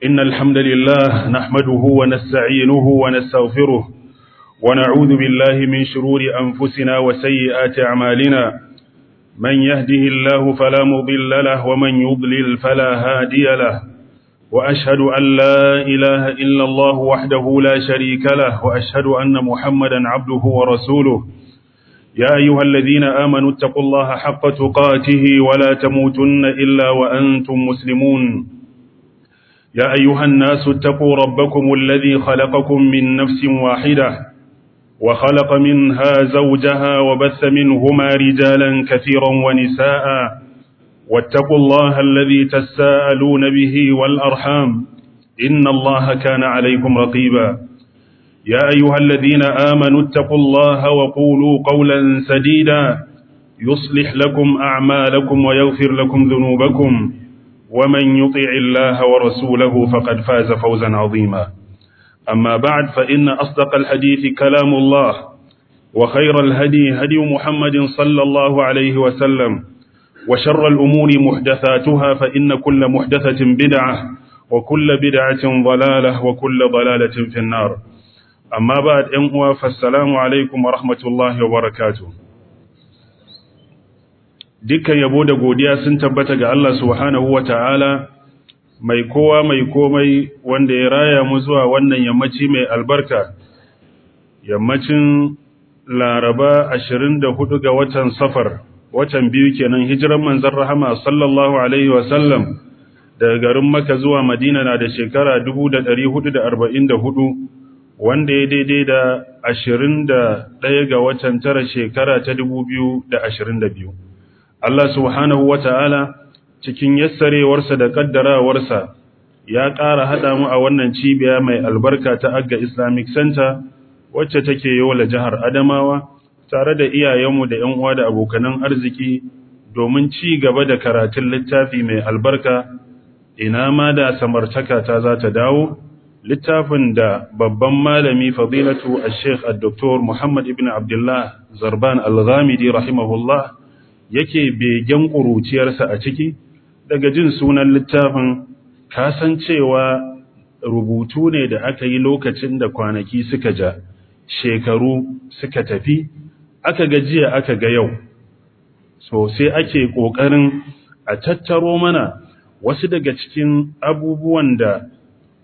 إن الحمد لله نحمده ونستعينه ونستغفره ونعوذ بالله من شرور أنفسنا وسيئات أعمالنا من يهده الله فلا مضل له ومن يضلل فلا هادي له وأشهد أن لا إله إلا الله وحده لا شريك له وأشهد أن محمدا عبده ورسوله يا أيها الذين آمنوا اتقوا الله حق تقاته ولا تموتن إلا وأنتم مسلمون يا أيها الناس اتقوا ربكم الذي خلقكم من نفس واحدة وخلق منها زوجها وبث منهما رجالا كثيرا ونساء واتقوا الله الذي تساءلون به والأرحام إن الله كان عليكم رقيبا يا أيها الذين آمنوا اتقوا الله وقولوا قولا سديدا يصلح لكم أعمالكم ويغفر لكم ذنوبكم ومن يطع الله ورسوله فقد فاز فوزا عظيما أما بعد فإن أصدق الحديث كلام الله وخير الهدي هدي محمد صلى الله عليه وسلم وشر الأمور محدثاتها فإن كل محدثة بدعة وكل بدعة ضلالة وكل ضلالة في النار أما بعد أنوا فالسلام عليكم ورحمة الله وبركاته dukkan yabo da godiya sun tabbata ga Allah subhanahu ta'ala mai kowa mai komai wanda ya raya mu zuwa wannan yammaci mai albarka yammacin laraba 24 ga watan safar watan biyu kenan hijiran manzon rahama sallallahu alaihi wasallam daga garin maka zuwa madina na da shekara 1444 wanda ya daidai da 21 ga watan tara shekara ta 2022 Allah subhanahu wa ta'ala cikin yassarewarsa da ƙaddarawarsa ya ƙara haɗa mu a wannan cibiya mai albarka ta Agga Islamic Center wacce take yola jihar Adamawa tare da iyayenmu da ‘yan uwa da abokanan arziki domin ci gaba da karatun littafi mai albarka ina ma da samartaka ta za ta dawo littafin da babban malami fadilatu al-sheikh al-doktor Muhammad ibn Abdullah Zarban al-Ghamidi rahimahullah yake begen ƙuruciyarsa a ciki daga jin sunan littafin kasancewa rubutu ne da aka yi lokacin da kwanaki suka ja shekaru suka tafi aka ga jiya aka ga yau so sai ake ƙoƙarin a tattaro mana wasu daga cikin abubuwan da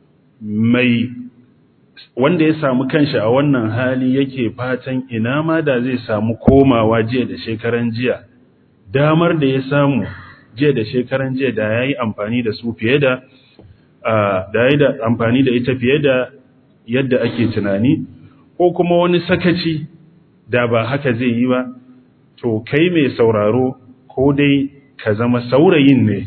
mai wanda ya samu kanshi a wannan hali yake fatan ina ma da zai samu komawa jiya da shekaran jiya damar da ya samu jiya da shekaran jiya da ya yi amfani da su fiye da da ya da amfani da ita fiye da yadda ake tunani ko kuma wani sakaci da ba haka zai yi ba to kai mai sauraro ko dai ka zama saurayin ne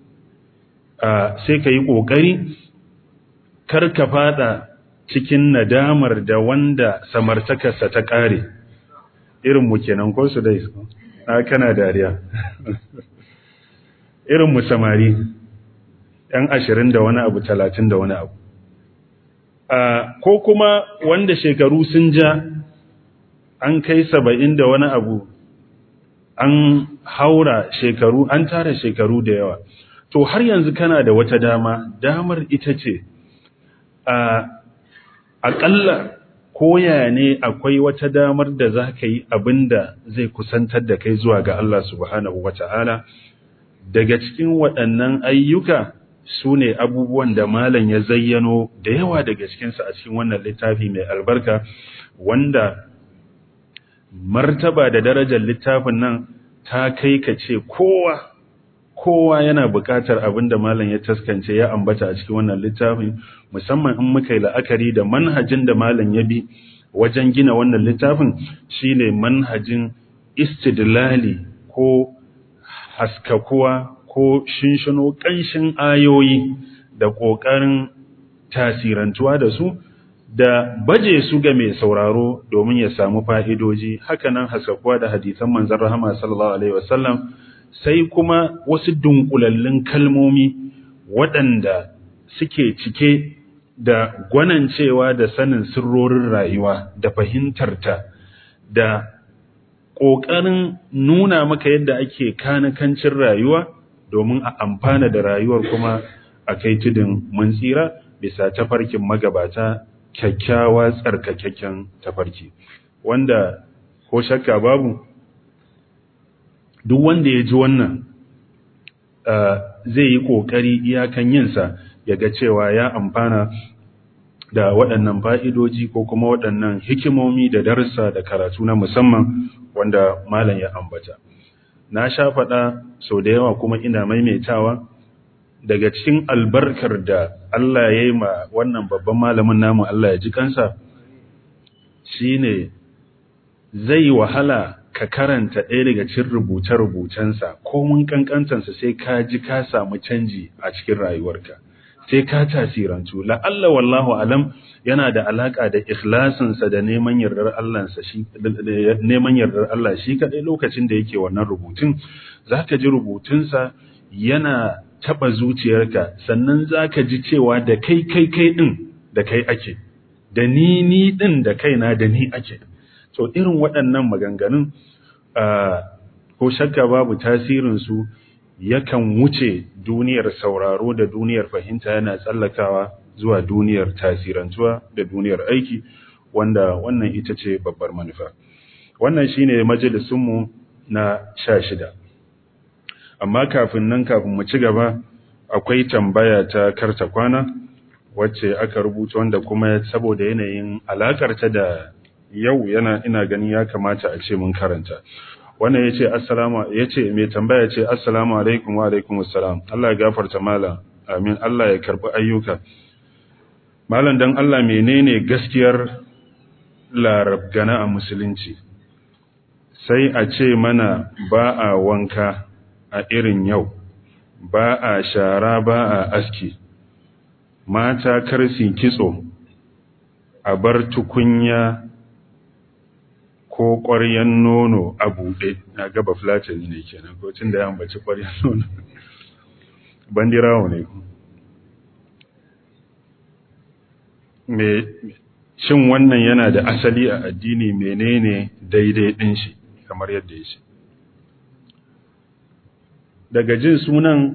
sai ka yi ƙoƙari kar ka fada cikin nadamar da wanda samartakarsa ta ƙare irin mu kenan ko su dai a kana dariya irin mu samari ɗan ashirin da wani abu talatin da wani abu ko kuma wanda shekaru sun ja an kai saba'in da wani abu an haura shekaru an tara shekaru da yawa to har yanzu kana da wata dama damar ita ce aƙalla koya ne akwai wata damar da za ka yi abin da zai kusantar da kai zuwa ga Allah subhanahu wa ta'ala daga cikin waɗannan ayyuka su ne abubuwan da malam ya zayyano da yawa daga cikinsu a cikin wannan littafi mai albarka wanda martaba da darajar littafin nan ta kai ka ce kowa kowa yana buƙatar abin da malam ya taskance ya ambata a cikin wannan littafin musamman in muka yi la'akari da manhajin da malam ya bi wajen gina wannan littafin shine manhajin istidlali ko haskakuwa ko shinshino ƙanshin ayoyi da ƙoƙarin tasirantuwa da su da baje su ga mai sauraro domin ya samu fa'idoji hakanan haskakuwa da hadisan manzan rahama sallallahu alaihi wasallam sai kuma wasu dunkulallun kalmomi waɗanda suke cike da gwanancewa da sanin sirrorin rayuwa da fahimtarta da ƙoƙarin nuna maka yadda ake kanakancin rayuwa domin a amfana da rayuwar kuma a kai tudun mun tsira bisa tafarkin magabata kyakkyawa tsarkakakken tafarki wanda ko shakka babu duk wanda ya ji wannan zai yi ƙoƙari iyakan yinsa ya ga cewa ya amfana da waɗannan fa'idoji ko kuma waɗannan hikimomi da darussa da karatu na musamman wanda malam ya ambata. Na sha faɗa sau da yawa kuma ina maimaitawa daga cikin albarkar da Allah ya yi ma wannan babban malamin namu Allah ya ji kansa shi ne zai wahala ka karanta ɗaya daga cikin rubuce-rubucensa ko mun kankantansa sai ka ji ka samu canji a cikin rayuwarka. sai ka tasirantu la'alla wallahu alam yana da alaka da ikhlasinsa da neman yardar Allah shi neman yardar Allah shi kadai lokacin da yake wannan rubutun zaka ji rubutunsa yana taba zuciyarka sannan zaka ji cewa da kai kai kai din da kai ake da ni ni din da kaina da ni ake to irin waɗannan maganganun ko shakka babu tasirin su yakan wuce duniyar sauraro da duniyar fahimta yana tsallakawa zuwa duniyar tasirantuwa da duniyar aiki wanda wannan ita ce babbar manufa wannan shine majalisunmu na sha shida amma kafin nan kafin mu ci gaba akwai tambaya ta karta kwana wacce aka rubuta wanda kuma saboda yanayin alakarta da yau yana ina gani ya kamata a ce mun karanta wannan yace assalamu yace mai tambaya ce assalamu alaikum wa alaikum assalam Allah ya gafarta malam amin Allah ya karbi ayyuka malam dan Allah menene gaskiyar larabgana a musulunci sai a ce mana ba a wanka a irin yau ba a shara ba a aski mata karsi kitso a bar tukunya ko ƙwaryen nono a buɗe na gaba flatani ne kenan ko tun da ya ambaci ƙwaryen nono bandirawo ne me shin wannan yana da asali a addini menene daidai ɗin shi kamar yadda ya ce daga jin sunan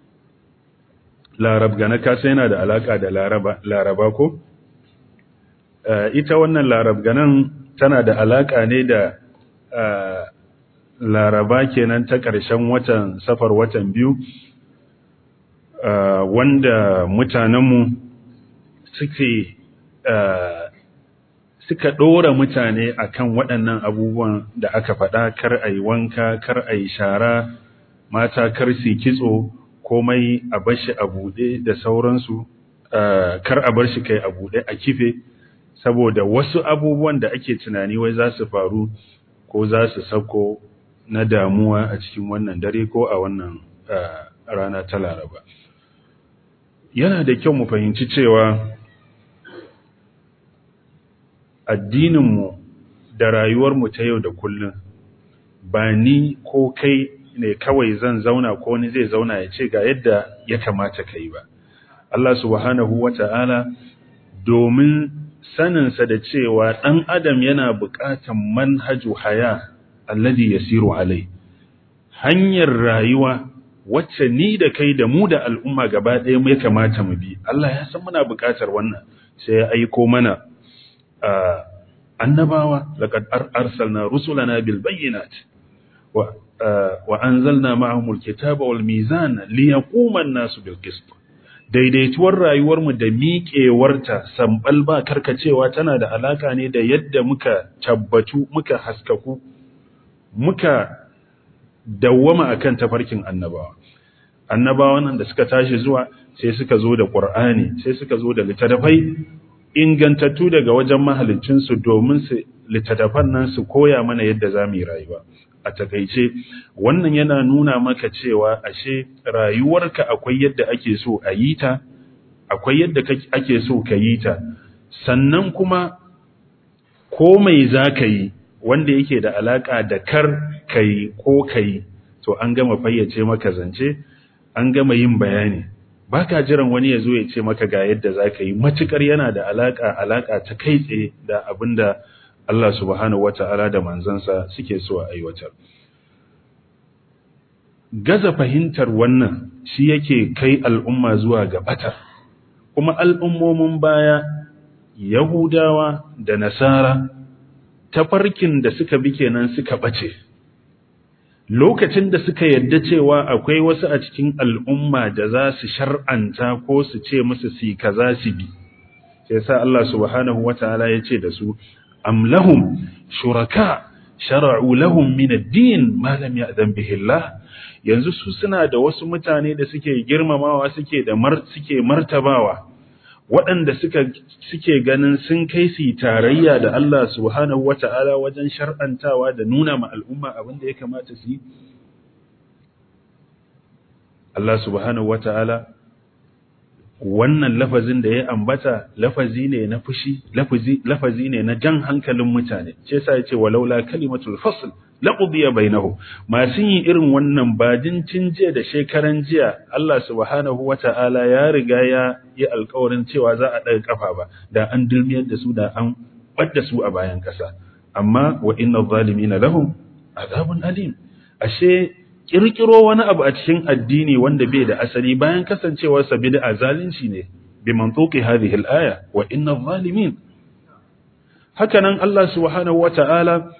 larab gana kasa yana da alaka da laraba ko ita wannan larab ganan tana da alaka ne da laraba kenan ta ƙarshen watan safar watan biyu wanda mutanenmu suke suka ɗora mutane akan waɗannan abubuwan da aka faɗa kar a yi wanka kar a yi shara mata kar su kitso komai a bar shi a buɗe da sauransu kar a bar shi kai a buɗe a kife saboda wasu abubuwan da ake tunani wai za su faru ko za su sako na damuwa a cikin wannan dare ko a wannan rana ta laraba yana da kyau mu fahimci cewa addininmu da rayuwarmu ta yau da kullum ba ni ko kai ne kawai zan zauna ko ni zai zauna ya ce ga yadda ya kamata ka yi ba Allah subhanahu wa ta'ala domin saninsa da cewa ɗan adam yana buƙatan manhaju haya alladhi yasiru alai hanyar rayuwa wacce ni da kai da mu da al'umma gaba ɗaya ya kamata mu bi Allah ya san muna buƙatar wannan sai ya aiko mana annabawa laqad arsalna rusulana bil bayyinat wa wa anzalna ma'ahumul kitaba wal mizana liyaquma an-nasu bil qist daidaituwar rayuwarmu da miƙewarta sambal ba karkacewa tana da alaka ne da yadda muka tabbatu muka haskaku muka dawwama akan tafarkin annabawa annabawan nan da suka tashi zuwa sai suka zo da qur'ani sai suka zo da littattafai ingantattu daga wajen mahalicinsu domin su littattafan nan su koya mana yadda za mu yi rayuwa a takaice wannan yana nuna maka cewa ashe rayuwarka akwai yadda ake so a yi ta akwai yadda ake so ka yi ta sannan kuma ko mai za ka yi wanda yake da alaka da kar ka yi ko ka yi to an gama fayyace maka zance an gama yin bayani ba ka jiran wani ya zo ya ce maka ga yadda za ka yi matukar yana da alaka alaka ta kai tsaye da abin da Allah subhanahu wata'ala da manzansa suke so a aiwatar. gaza fahimtar wannan shi yake kai al'umma zuwa ga bata kuma al'ummomin baya yahudawa da nasara tafarkin da suka bi kenan suka bace lokacin da suka yadda cewa akwai wasu a cikin al'umma da za su shar'anta ko su ce musu si kaza su bi sai sa Allah subhanahu wataala ya ce da su am lahum shuraka shara'u lahum min ad-din ma lam ya'zan bihi Allah yanzu su suna da wasu mutane da suke girmamawa suke da mar suke martabawa waɗanda suka suke ganin sun kai su tarayya da Allah subhanahu wata'ala wajen shar'antawa da nuna ma al'umma abin da ya kamata su yi Allah subhanahu wata'ala wannan lafazin da ya ambata lafazi ne na fushi lafazi lafazi ne na jan hankalin mutane ce yasa yace walaula kalimatul fasl laqudiya bainahu masu yin irin wannan badin jiya da shekaran jiya Allah subhanahu wata'ala ya riga ya yi alƙawarin cewa za a ɗaga kafa ba da an dulmiyar da su da an ɓadda su a bayan ƙasa amma wa inna zalimina lahum azabun alim ashe kirkiro wani abu a cikin addini wanda bai da asali bayan kasancewar sa bid'a zalunci ne bi mantuqi hadhihi al-aya wa inna zalimin hakanan Allah subhanahu wata'ala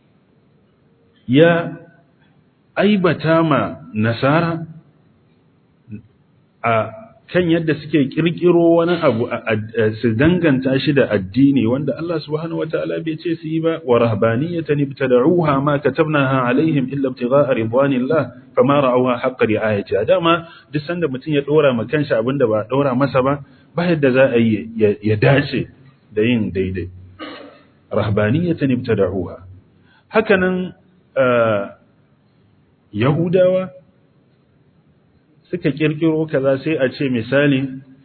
ya aibata ma nasara a kan yadda suke kirkiro wani abu su danganta shi da addini wanda Allah subhanahu wataala bai ce su yi ba wa rahbaniyatan ibtada'uha ma katabnaha alaihim illa ibtigha'a ridwanillah fama ra'awha haqqa ri'ayati dama duk sanda mutum ya dora ma kanshi abinda ba dora masa ba ba yadda za a yi ya dace da yin daidai rahbaniyatan ibtada'uha hakanan Yahudawa suka kirkiro kaza sai a ce misali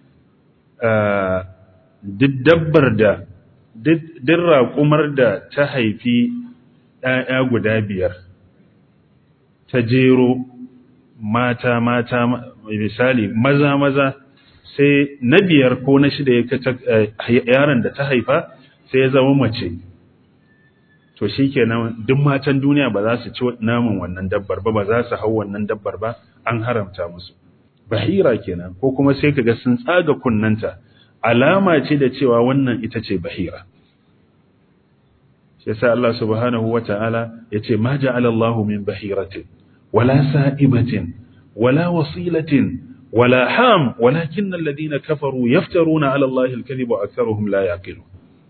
duk dabbar da duk raƙumar da ta haifi ‘ya'ya guda biyar ta jero mata mata misali maza maza sai na biyar ko na shida ya yaron da ta haifa sai ya zama mace to shi kenan duk matan duniya ba za su ci naman wannan dabbar ba ba za su hau wannan dabbar ba an haramta musu bahira kenan ko kuma sai kaga sun tsaga kunnanta alama ce da cewa wannan ita ce bahira shi yasa Allah subhanahu wata'ala yace ma ja'ala Allah min bahiratin wala sa'ibatin wala wasilatin wala ham walakin alladhina kafaru yaftaruna 'ala Allah al-kadhiba wa aktharuhum la yaqilun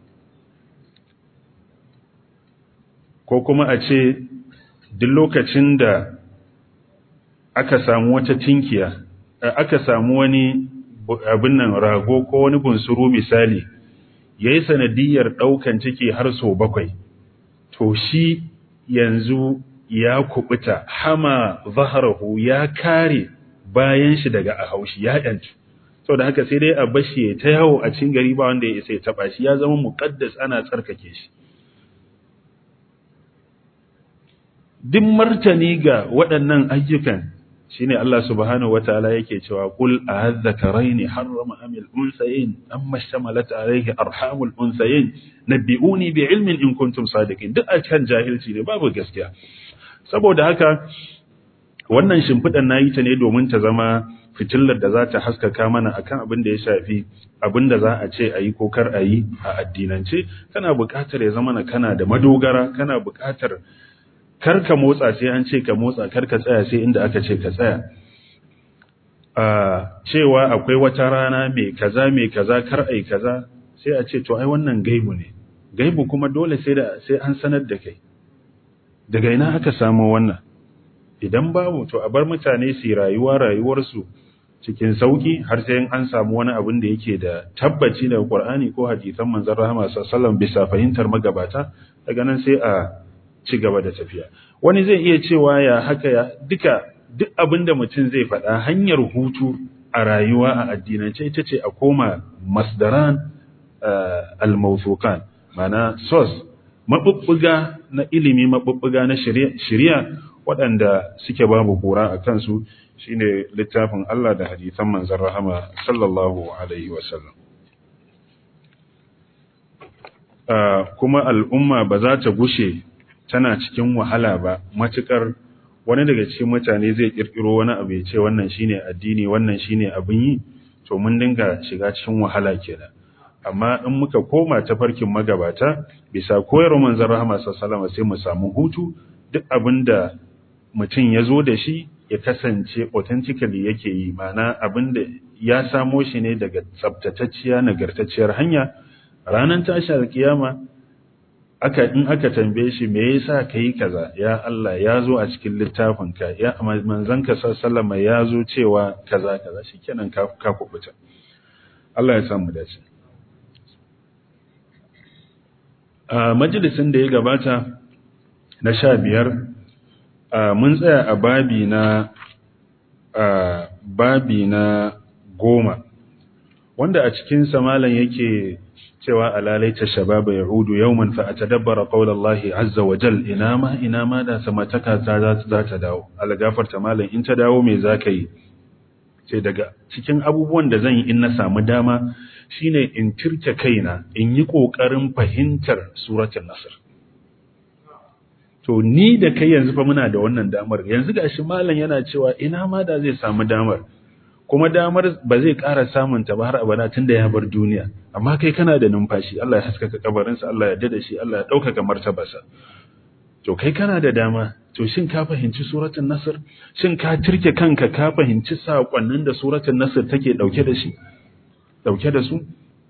ko kuma a ce duk lokacin da aka samu wata tinkiya aka samu wani abin nan rago ko wani bunsuru misali ya yi sanadiyar ɗaukan ciki har so bakwai to shi yanzu ya kubuta hama zaharahu ya kare bayan shi daga a haushi ya yanci sau da haka sai dai a bashi ta yawo a cin gari ba wanda ya isa ya taɓa shi ya zama muƙaddas ana tsarkake shi duk martani ga waɗannan ayyukan shine Allah subhanahu wataala yake cewa qul a'adh-dhakarayn harrama am al-unthayayn amma shtamalat alayhi arhamul unthayayn nabbi'uni bi'ilmin in kuntum sadiqin duk akan jahilci ne babu gaskiya saboda haka wannan shimfidan nayi ta ne domin ta zama fitillar da za ta haskaka mana akan abin da ya shafi abin da za a ce ayi ko kar ayi a addinance kana buƙatar ya zama kana da madogara kana buƙatar kar ka motsa sai an ce ka motsa kar ka tsaya sai inda aka ce ka tsaya a cewa akwai wata rana mai kaza mai kaza kar ai kaza sai a ce to ai wannan gaibu ne gaibu kuma dole sai da sai an sanar da kai daga ina aka samu wannan idan babu to a bar mutane su rayuwa rayuwarsu cikin sauki har sai an samu wani abin da yake da tabbaci daga Qur'ani ko hadisan manzon rahama sallallahu alaihi wasallam bisa fahimtar magabata daga nan sai a ci gaba da tafiya wani zai iya cewa ya haka ya duka duk abin da mutum zai faɗa hanyar hutu a rayuwa a addinance ita ce a koma masdaran al-mawthuqan mana source mabubbuga na ilimi mabubbuga na shari'a waɗanda suke babu kura a kansu shine littafin Allah da hadisan manzon rahama sallallahu alaihi wasallam kuma al'umma ba za ta gushe tana cikin wahala ba matuƙar wani daga cikin mutane zai kirkiro wani abu ya ce wannan shine addini wannan shine abin yi to mun dinga shiga cikin wahala kenan amma in muka koma ta farkin magabata bisa koyarwar manzon rahama sallallahu alaihi sai mu samu hutu duk abinda mutum ya zo da shi ya kasance authentically yake yi mana abinda ya samo shi ne daga tsabtatacciya nagartacciyar hanya ranar tashar kiyama aka in aka tambaye shi me yasa kai kaza ya Allah ya zo a cikin littafinka ya manzanka sallama ya zo cewa kaza kaza shikenan ka ka kubuta Allah ya samu dace a majalisin da ya gabata na sha biyar mun tsaya a babi na babi na goma wanda a cikin malam yake cewa alalaita shababa yahudu yawman fa atadabbara qawlallahi azza wa jal ina ma ina ma da samataka ta za ta dawo algafarta malam in ta dawo me zaka yi sai daga cikin abubuwan da zan yi in na samu dama shine in tirke kaina in yi kokarin fahimtar suratul nasr to ni da kai yanzu fa muna da wannan damar yanzu gashi malam yana cewa ina ma da zai samu damar kuma damar ba zai ƙara samun ta ba har abada tunda ya bar duniya amma kai kana da numfashi Allah ya haskaka kabarinsa Allah ya dada shi Allah ya ɗaukaka martabarsa to kai kana da dama to shin ka fahimci suratul nasr shin ka turke kanka ka fahimci sakonnin da suratul nasr take dauke da shi dauke da su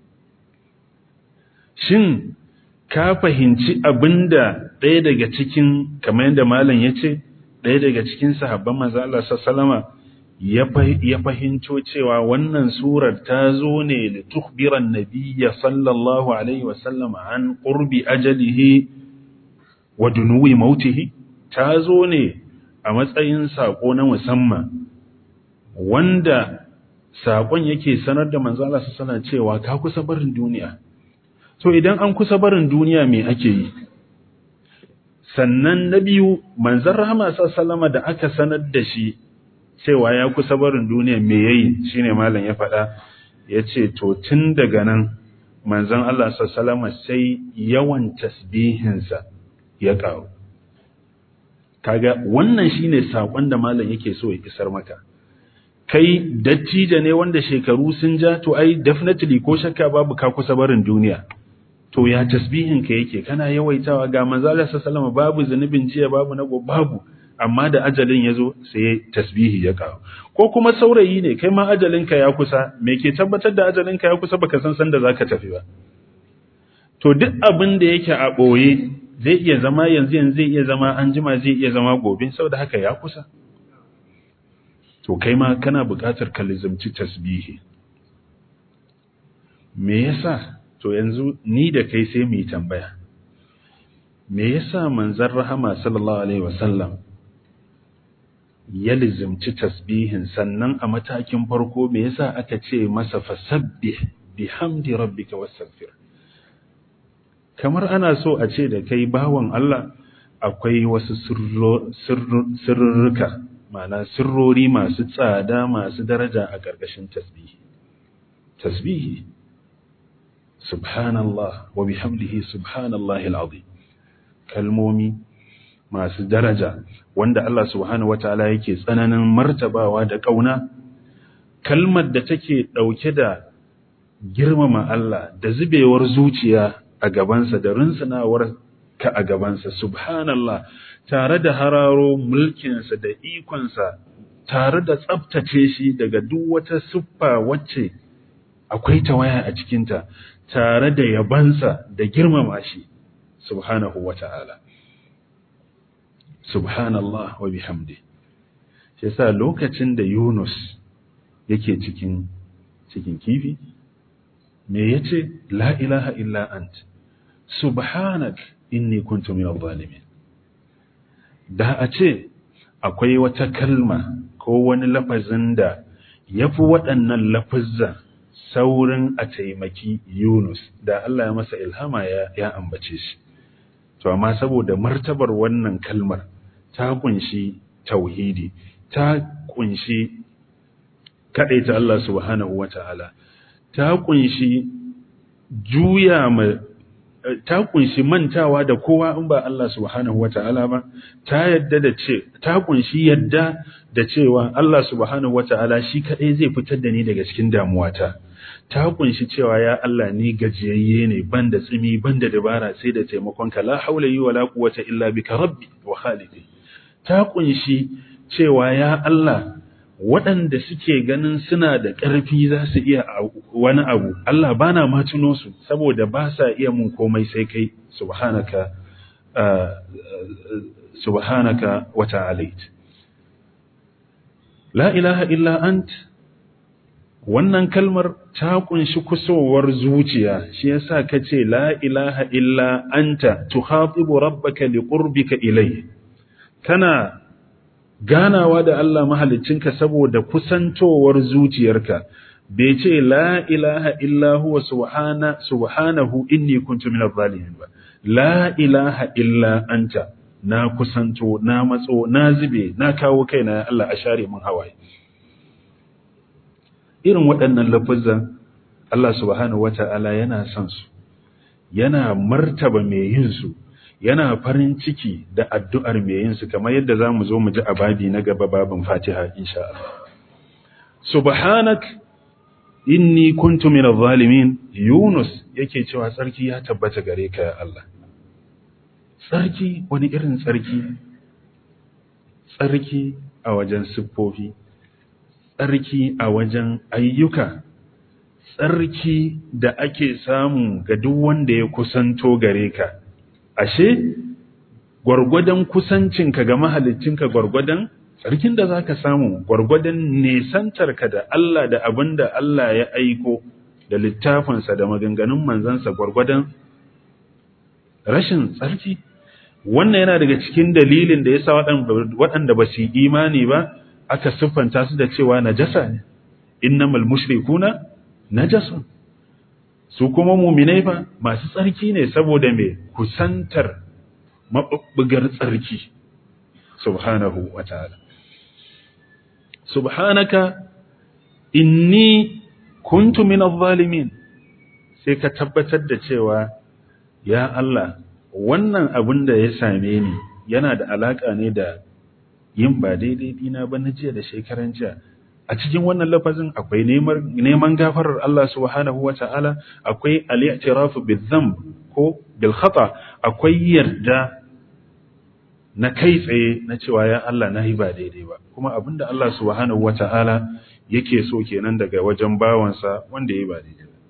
shin ka fahimci abinda ɗaya daga cikin kamar yadda malam yace ɗaya daga cikin sahabban manzo Allah sallallahu ya fahimco cewa wannan surar ta zo ne li tukhbiran nabiyya sallallahu alaihi wasallam an qurbi ajalihi wa dunuwi mautihi ta zo ne a matsayin sako na musamman wanda sakon yake sanar da manzo Allah sallallahu cewa ka kusa barin duniya to idan an kusa barin duniya me ake yi sannan na biyu manzon rahama sallallahu da aka sanar da shi cewa ya kusa barin duniya me yayi shine malam ya faɗa yace to tun daga nan manzon Allah sallallahu sai yawan tasbihinsa ya ƙaru kaga wannan shine sakon da malam yake so ya isar maka kai dattijo ne wanda shekaru sun ja to ai definitely ko shakka babu ka kusa barin duniya to ya tasbihin ka yake kana yawaitawa ga manzo Allah sallallahu babu zanubin jiya babu na babu amma da ajalin yazo sai tasbihi ya kawo ko kuma saurayi ne kai ma ajalin ka ya kusa me ke tabbatar da ajalin ka ya kusa baka san san da zaka tafi ba to duk abin da yake a boye zai iya zama yanzu yanzu zai iya zama an jima zai iya zama gobe saboda haka ya kusa to kai ma kana buƙatar ka lizamci tasbihi me yasa to yanzu ni da kai sai mu yi tambaya me yasa manzon rahama sallallahu alaihi wasallam ya lizamci tasbihin sannan a matakin farko me yasa aka ce masa fasabbih bihamdi rabbika wastaghfir kamar ana so a ce da kai bawan Allah akwai wasu sirrurruka ma'ana sirrori masu tsada masu daraja a ƙarƙashin tasbihi tasbihi subhanallah wa bihamdihi subhanallahi alazim kalmomi masu daraja wanda Allah subhanahu wataala yake tsananin martabawa da kauna kalmar da take dauke da girmama Allah da zubewar zuciya a gabansa da rinsunawar ka a gabansa subhanallah tare da hararo mulkinsa da ikonsa tare da tsabtace shi daga duk wata siffa wacce akwai tawaya a cikinta tare da yabansa da girmama shi subhanahu wata'ala subhanallah wa bihamdi shi yasa lokacin da Yunus yake cikin cikin kifi me yace la ilaha illa ant subhanak inni kuntu minadh zalimin da a ce akwai wata kalma ko wani lafazin da ya fi waɗannan lafazza saurin a taimaki Yunus da Allah ya masa ilhama ya, ya ambace shi. To, amma saboda martabar wannan kalmar ta kunshi tauhidi, ta kunshi kaɗaita Allah subhanahu wa ta'ala, ta kunshi juya ma ta kunshi mantawa da kowa in ba Allah subhanahu wata'ala ba ta yadda da ce ta kunshi yadda da cewa Allah subhanahu wata'ala shi kadai zai fitar da ni daga cikin damuwata ta kunshi cewa ya Allah ni gajiyayye ne banda tsimi banda dabara sai da taimakonka la haula yi wala quwwata illa bika rabbi wa khalidi ta kunshi cewa ya Allah waɗanda suke ganin suna da ƙarfi za su iya wani abu Allah bana ma tuno su saboda ba sa iya mun komai sai kai subhanaka subhanaka wa ta'alait la ilaha illa ant wannan kalmar ta kunshi kusowar zuciya shi yasa kace la ilaha illa anta tukhatibu rabbaka liqurbika ilayhi kana ganawa da Allah mahaliccinka saboda kusantowar zuciyarka bai ce la ilaha illa huwa subhana subhanahu inni kuntu minadh zalimin ba la ilaha illa anta na kusanto na matso na zube na kawo kaina Allah a share mun hawaye irin waɗannan lafazan Allah subhanahu wata'ala yana son su yana martaba mai yin su yana farin ciki da addu'ar mai yin su kamar yadda zamu zo mu ji a babi na gaba babin Fatiha insha Allah subhanak inni kuntu minadh zalimin Yunus yake cewa tsarki ya tabbata gare ka ya Allah tsarki wani irin tsarki tsarki a wajen siffofi tsarki a wajen ayyuka tsarki da ake samu ga duk wanda ya kusanto gare ka ashe gwargwadon kusancinka ga mahaliccinka gwargwadon tsarkin da zaka samu gwargwadon nesantarka da Allah da abin da Allah ya aiko da littafinsa da maganganun manzansa gwargwadon rashin tsarki wannan yana daga cikin dalilin da ya sa waɗanda ba su yi imani ba aka siffanta su da cewa najasa ne innamal mushrikuna najasun su kuma muminai fa masu tsarki ne saboda me kusantar mabubbugar tsarki subhanahu wataala subhanaka inni kuntu minadh zalimin sai ka tabbatar da cewa ya Allah wannan abin da ya same ni yana da alaka ne da yin ba daidai dina ba na jiya da shekaran jiya a cikin wannan lafazin akwai neman gafarar Allah subhanahu wata'ala akwai al-i'tirafu bil-dhanb ko bil khata akwai yarda na kai tsaye na cewa ya Allah na yi ba daidai ba kuma abinda Allah subhanahu wata'ala yake so kenan daga wajen bawansa wanda ya ba daidai ba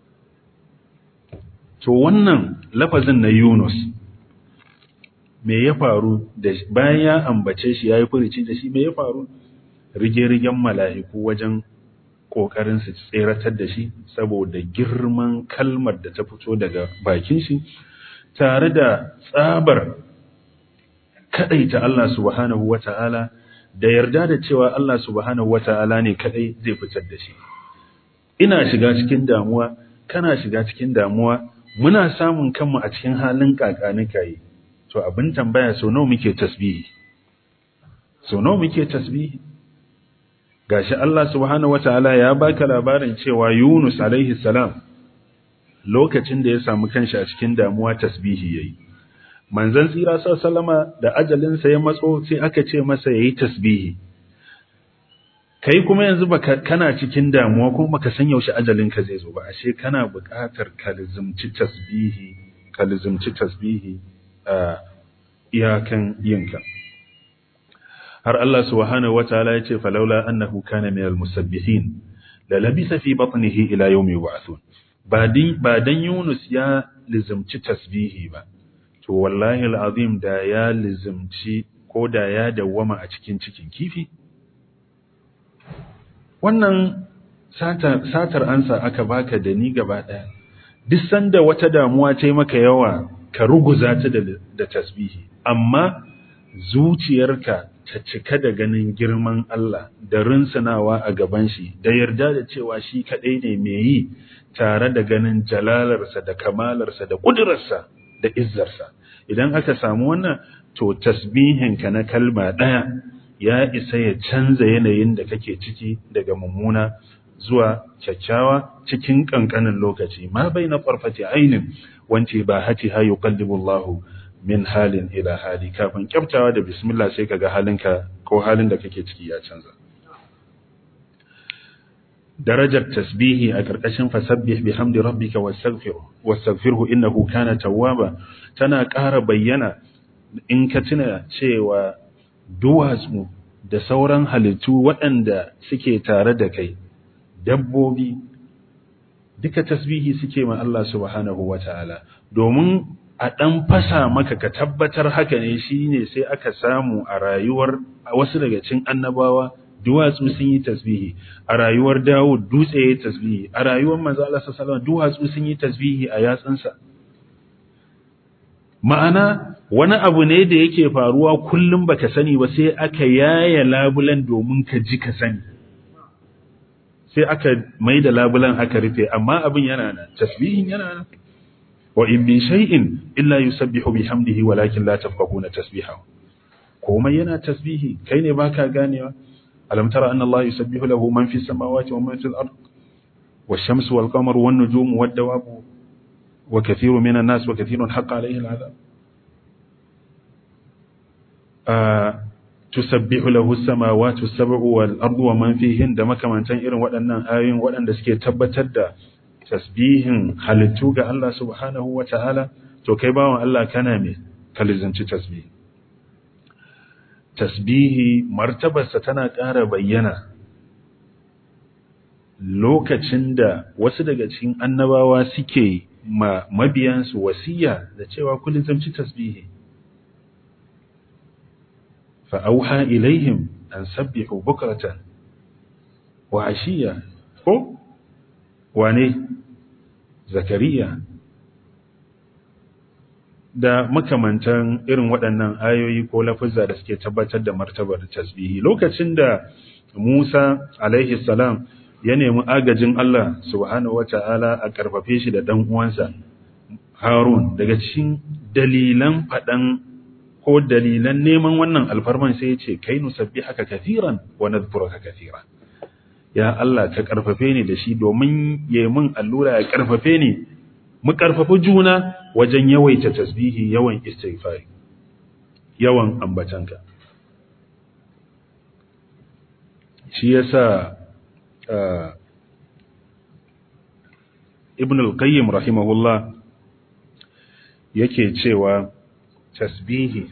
to wannan lafazin na Yunus me ya faru da bayan ya ambace shi yayi furici da shi me ya faru rige-rigen mala'iku wajen kokarin su tseratar da shi saboda girman kalmar da ta fito daga bakin shi tare da tsabar kadaita Allah subhanahu wata'ala da yarda da cewa Allah subhanahu wata'ala ne kadai zai fitar da shi ina shiga cikin damuwa kana shiga cikin damuwa muna samun kanmu a cikin halin kakanikayi to abin tambaya so nawa muke tasbihi so nawa muke tasbihi gashi Allah subhanahu wataala ya baka labarin cewa Yunus alaihi salam lokacin da ya samu kanshi a cikin damuwa tasbihi yayi manzon tsira sallama da ajalin sa ya matso sai aka ce masa yayi tasbihi kai kuma yanzu baka kana cikin damuwa kuma baka san yaushe ajalin ka zai zo ba ashe kana buƙatar ka lizumci tasbihi ka lizumci tasbihi a iyakan yinka har Allah subhanahu wataala ya ce falaula annahu kana minal musabbihin la labisa fi batnihi ila yawmi yub'athun ba din ba dan Yunus ya lizumci tasbihi ba to wallahi alazim da ya lizumci ko da ya dawwama a cikin cikin kifi wannan satar satar ansa aka baka da ni gaba daya duk sanda wata damuwa ta yi maka yawa ka ruguza ta da tasbihi amma zuciyarka ta cika da ganin girman Allah da rinsanawa a gaban shi da yarda da cewa shi kaɗai ne mai yi tare da ganin jalalarsa da kamalarsa da ƙudurarsa da izzarsa idan aka samu wannan to tasbihinka na kalma ɗaya ya isa ya canza yanayin da kake ciki daga mummuna zuwa kyakkyawa cikin kankanin lokaci ma baina farfati ainin wance ba hati ha yuqallibu Allah min halin ila hali kafin kyaftawa da bismillah sai kaga halinka ko halin da kake ciki ya canza darajar tasbihi a karkashin fasabbih bihamdi rabbika wastaghfiru wastaghfirhu innahu kana tawwaba tana ƙara bayyana in ka tuna cewa duwatsu da sauran halittu waɗanda suke tare da kai dabbobi duka tasbihi suke ma Allah subhanahu wata'ala domin a ɗan fasa maka ka tabbatar haka ne shine sai aka samu a rayuwar wasu daga cikin annabawa duwatsu sun yi tasbihi a rayuwar Dawud dutse ya yi tasbihi a rayuwar manzo Allah sallallahu alaihi duwatsu sun yi tasbihi a yatsunsa ma'ana wani abu ne da yake faruwa kullum baka sani ba sai aka yaya labulan domin ka ji ka sani sai aka mai da labulan aka rufe amma abin yana nan tasbihin yana nan wa in min shay'in illa yusabbihu bihamdihi walakin la tafqahuna tasbihahu komai yana tasbihi kai ne baka ganewa alam tara anna Allah yusabbihu lahu man fis samawati wa man fil ard wash-shamsu wal-qamaru wan-nujumu wad-dawabu wa kathirun minan nas wa kathirun haqqa alayhi al-'adab tusabbihu lahu as-samawati as-sab'u wal-ardu wa man fihin da makamantan irin waɗannan ayoyin waɗanda suke tabbatar da tasbihin halittu ga Allah subhanahu wa ta'ala to kai bawan Allah kana me kalizanci tasbihi tasbihi martabarsa tana ƙara bayyana lokacin da wasu daga cikin annabawa suke ma mabiyansu wasiya da cewa kullum zamci tasbihi fa'auha ilaihim an sabbihu bukratan wa ashiya ko wane zakariya da makamantan irin waɗannan ayoyi ko lafuzza da suke tabbatar da martabar tasbihi lokacin da Musa alaihi salam ya nemi agajin Allah subhanahu wata'ala a karfafe shi da dan uwansa Harun daga cikin dalilan faɗan ko dalilan neman wannan alfarman sai ya ce kai nusabbihaka kathiran wa nadhkuruka kathiran ya Allah ka karfafe ni da shi domin yayi min allura ya karfafe ni mu karfafi juna wajen yawaita tasbihi yawan istighfari yawan ambatanka shi yasa ibn al-qayyim rahimahullah yake cewa tasbihi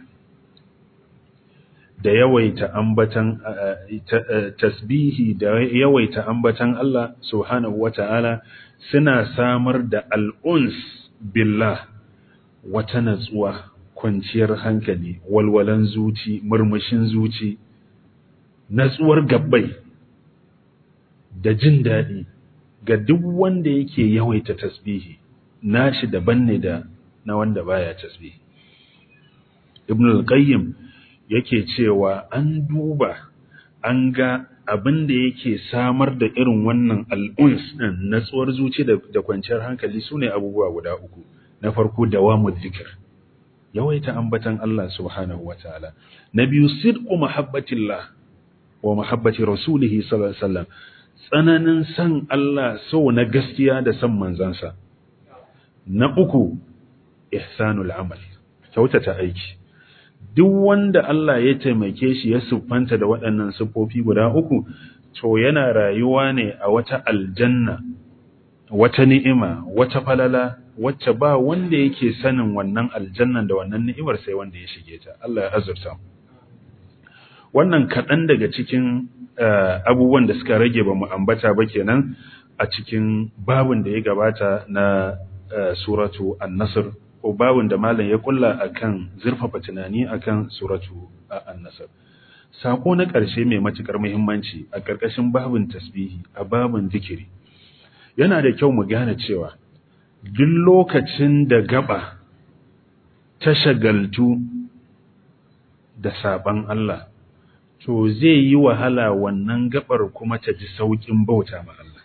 da yawaita ambatan tasbihi da yawaita ambatan Allah subhanahu wata'ala suna samar da al'uns billah wata natsuwa kwanciyar hankali walwalan zuci murmushin zuci natsuwar gabbai da jin daɗi ga duk wanda yake yawaita tasbihi nashi daban ne da na wanda baya tasbihi ibn al-qayyim yake cewa an duba an ga abin da yake samar da irin wannan al'uns ɗin natsuwar zuci da kwanciyar hankali su ne abubuwa guda uku na farko dawamu zikir yawaita ambatan Allah subhanahu wa ta'ala na biyu sidqu mahabbatillah wa mahabbati rasulihi sallallahu alaihi wasallam tsananin san Allah so na gaskiya da san manzansa na uku ihsanul amal kyautata aiki duk wanda Allah ya taimake shi ya siffanta da waɗannan siffofi guda uku to yana rayuwa ne a wata aljanna wata ni'ima wata falala wacce ba wanda yake sanin wannan aljannan da wannan ni'imar sai wanda ya shige ta Allah ya azurta wannan kaɗan daga cikin abubuwan da suka rage ba mu ambata ba kenan a cikin babin da ya gabata na suratu an-nasr ko babin da malam ya kulla akan zurfafa tunani akan suratu an-nasr sako na ƙarshe mai matukar muhimmanci a ƙarƙashin babin tasbihi a babin zikiri yana da kyau mu gane cewa duk lokacin da gaba ta shagaltu da saban Allah to zai yi wahala wannan gabar kuma ta ji saukin bauta ma Allah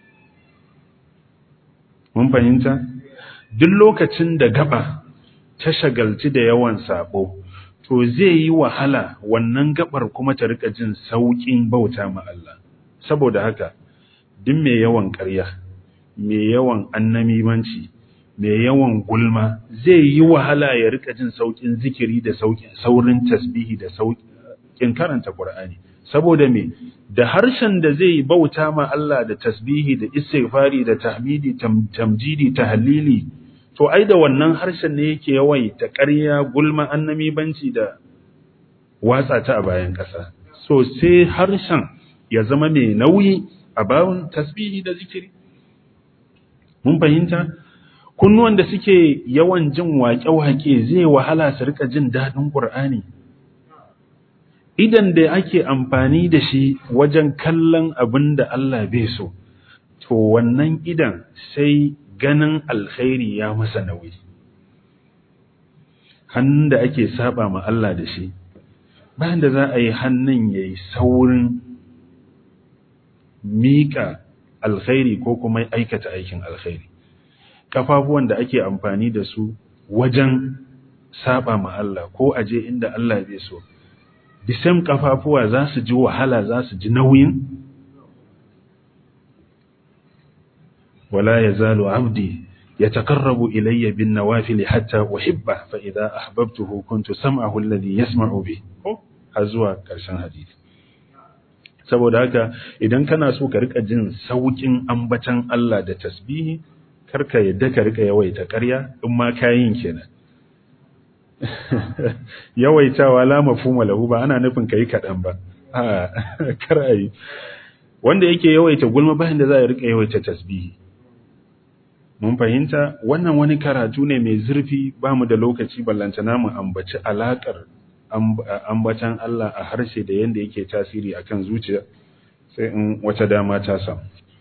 mun fahimta duk lokacin da gaba ta shagalci da yawan sabo to zai yi wahala wannan gabar kuma ta rika jin saukin bauta ma Allah saboda haka duk mai yawan ƙarya mai yawan annamimanci mai yawan gulma zai yi wahala ya rika jin saukin zikiri da saurin tasbihi da saukin karanta Qur'ani saboda me da harshen da zai bauta ma Allah da tasbihi da istighfari da tahmidi tamjidi tahlili to ai da wannan harshen ne yake yawai ta ƙarya gulma annamibanci da watsa ta a bayan ƙasa so sai harshen ya zama mai nauyi a bawon tasbihi da zikiri mun fahimta kunnuwan da suke yawan jin waƙe-waƙe zai wahala su rika jin daɗin ƙur'ani idan da ake amfani da shi wajen kallon abin da Allah bai so to wannan idan sai ganin alkhairi ya masa nauyi hannun da ake saba ma Allah da shi bayan da za a yi hannun ya yi saurin miƙa alkhairi ko kuma aikata aikin alkhairi kafafuwan da ake amfani da su wajen saba ma Allah ko aje inda Allah bai so bisam kafafuwa za su ji wahala za su ji nauyin wala yazalu abdi yataqarrabu ilayya bin nawafil hatta uhibba fa idha ahbabtuhu kuntu sam'ahu alladhi yasma'u bi har zuwa karshen hadisi saboda haka idan kana so ka rika jin saukin ambatan Allah da tasbihi karka yadda ka rika yawaita ƙarya in ma kayin kenan yawaitawa la mafhuma lahu ba ana nufin kai kadan ba a kar ayi wanda yake yawaita gulma bayan da za ya rika yawaita tasbihi mun fahimta wannan wani karatu ne mai zurfi ba mu da lokaci ballantana mu ambaci alakar ambatan Allah a harshe da yanda yake tasiri akan zuciya sai in wata dama ta samu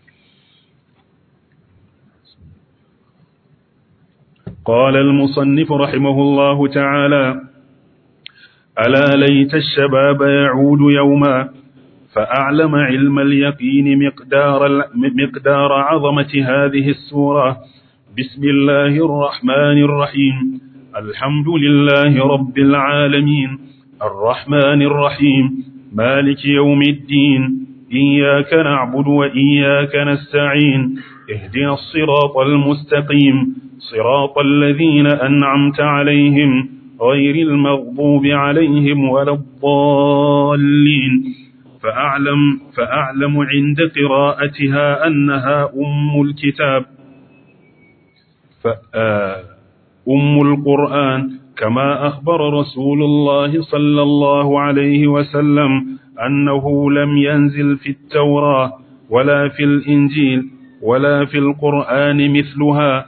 قال المصنف رحمه الله تعالى ألا ليت الشباب يعود يوما فأعلم علم اليقين مقدار, مقدار عظمة هذه السورة بسم الله الرحمن الرحيم الحمد لله رب العالمين الرحمن الرحيم مالك يوم الدين إياك نعبد وإياك نستعين اهدنا الصراط المستقيم صراط الذين أنعمت عليهم غير المغضوب عليهم ولا الضالين فأعلم, فأعلم عند قراءتها أنها أم الكتاب أم القرآن كما أخبر رسول الله صلى الله عليه وسلم أنه لم ينزل في التوراة ولا في الإنجيل ولا في القرآن مثلها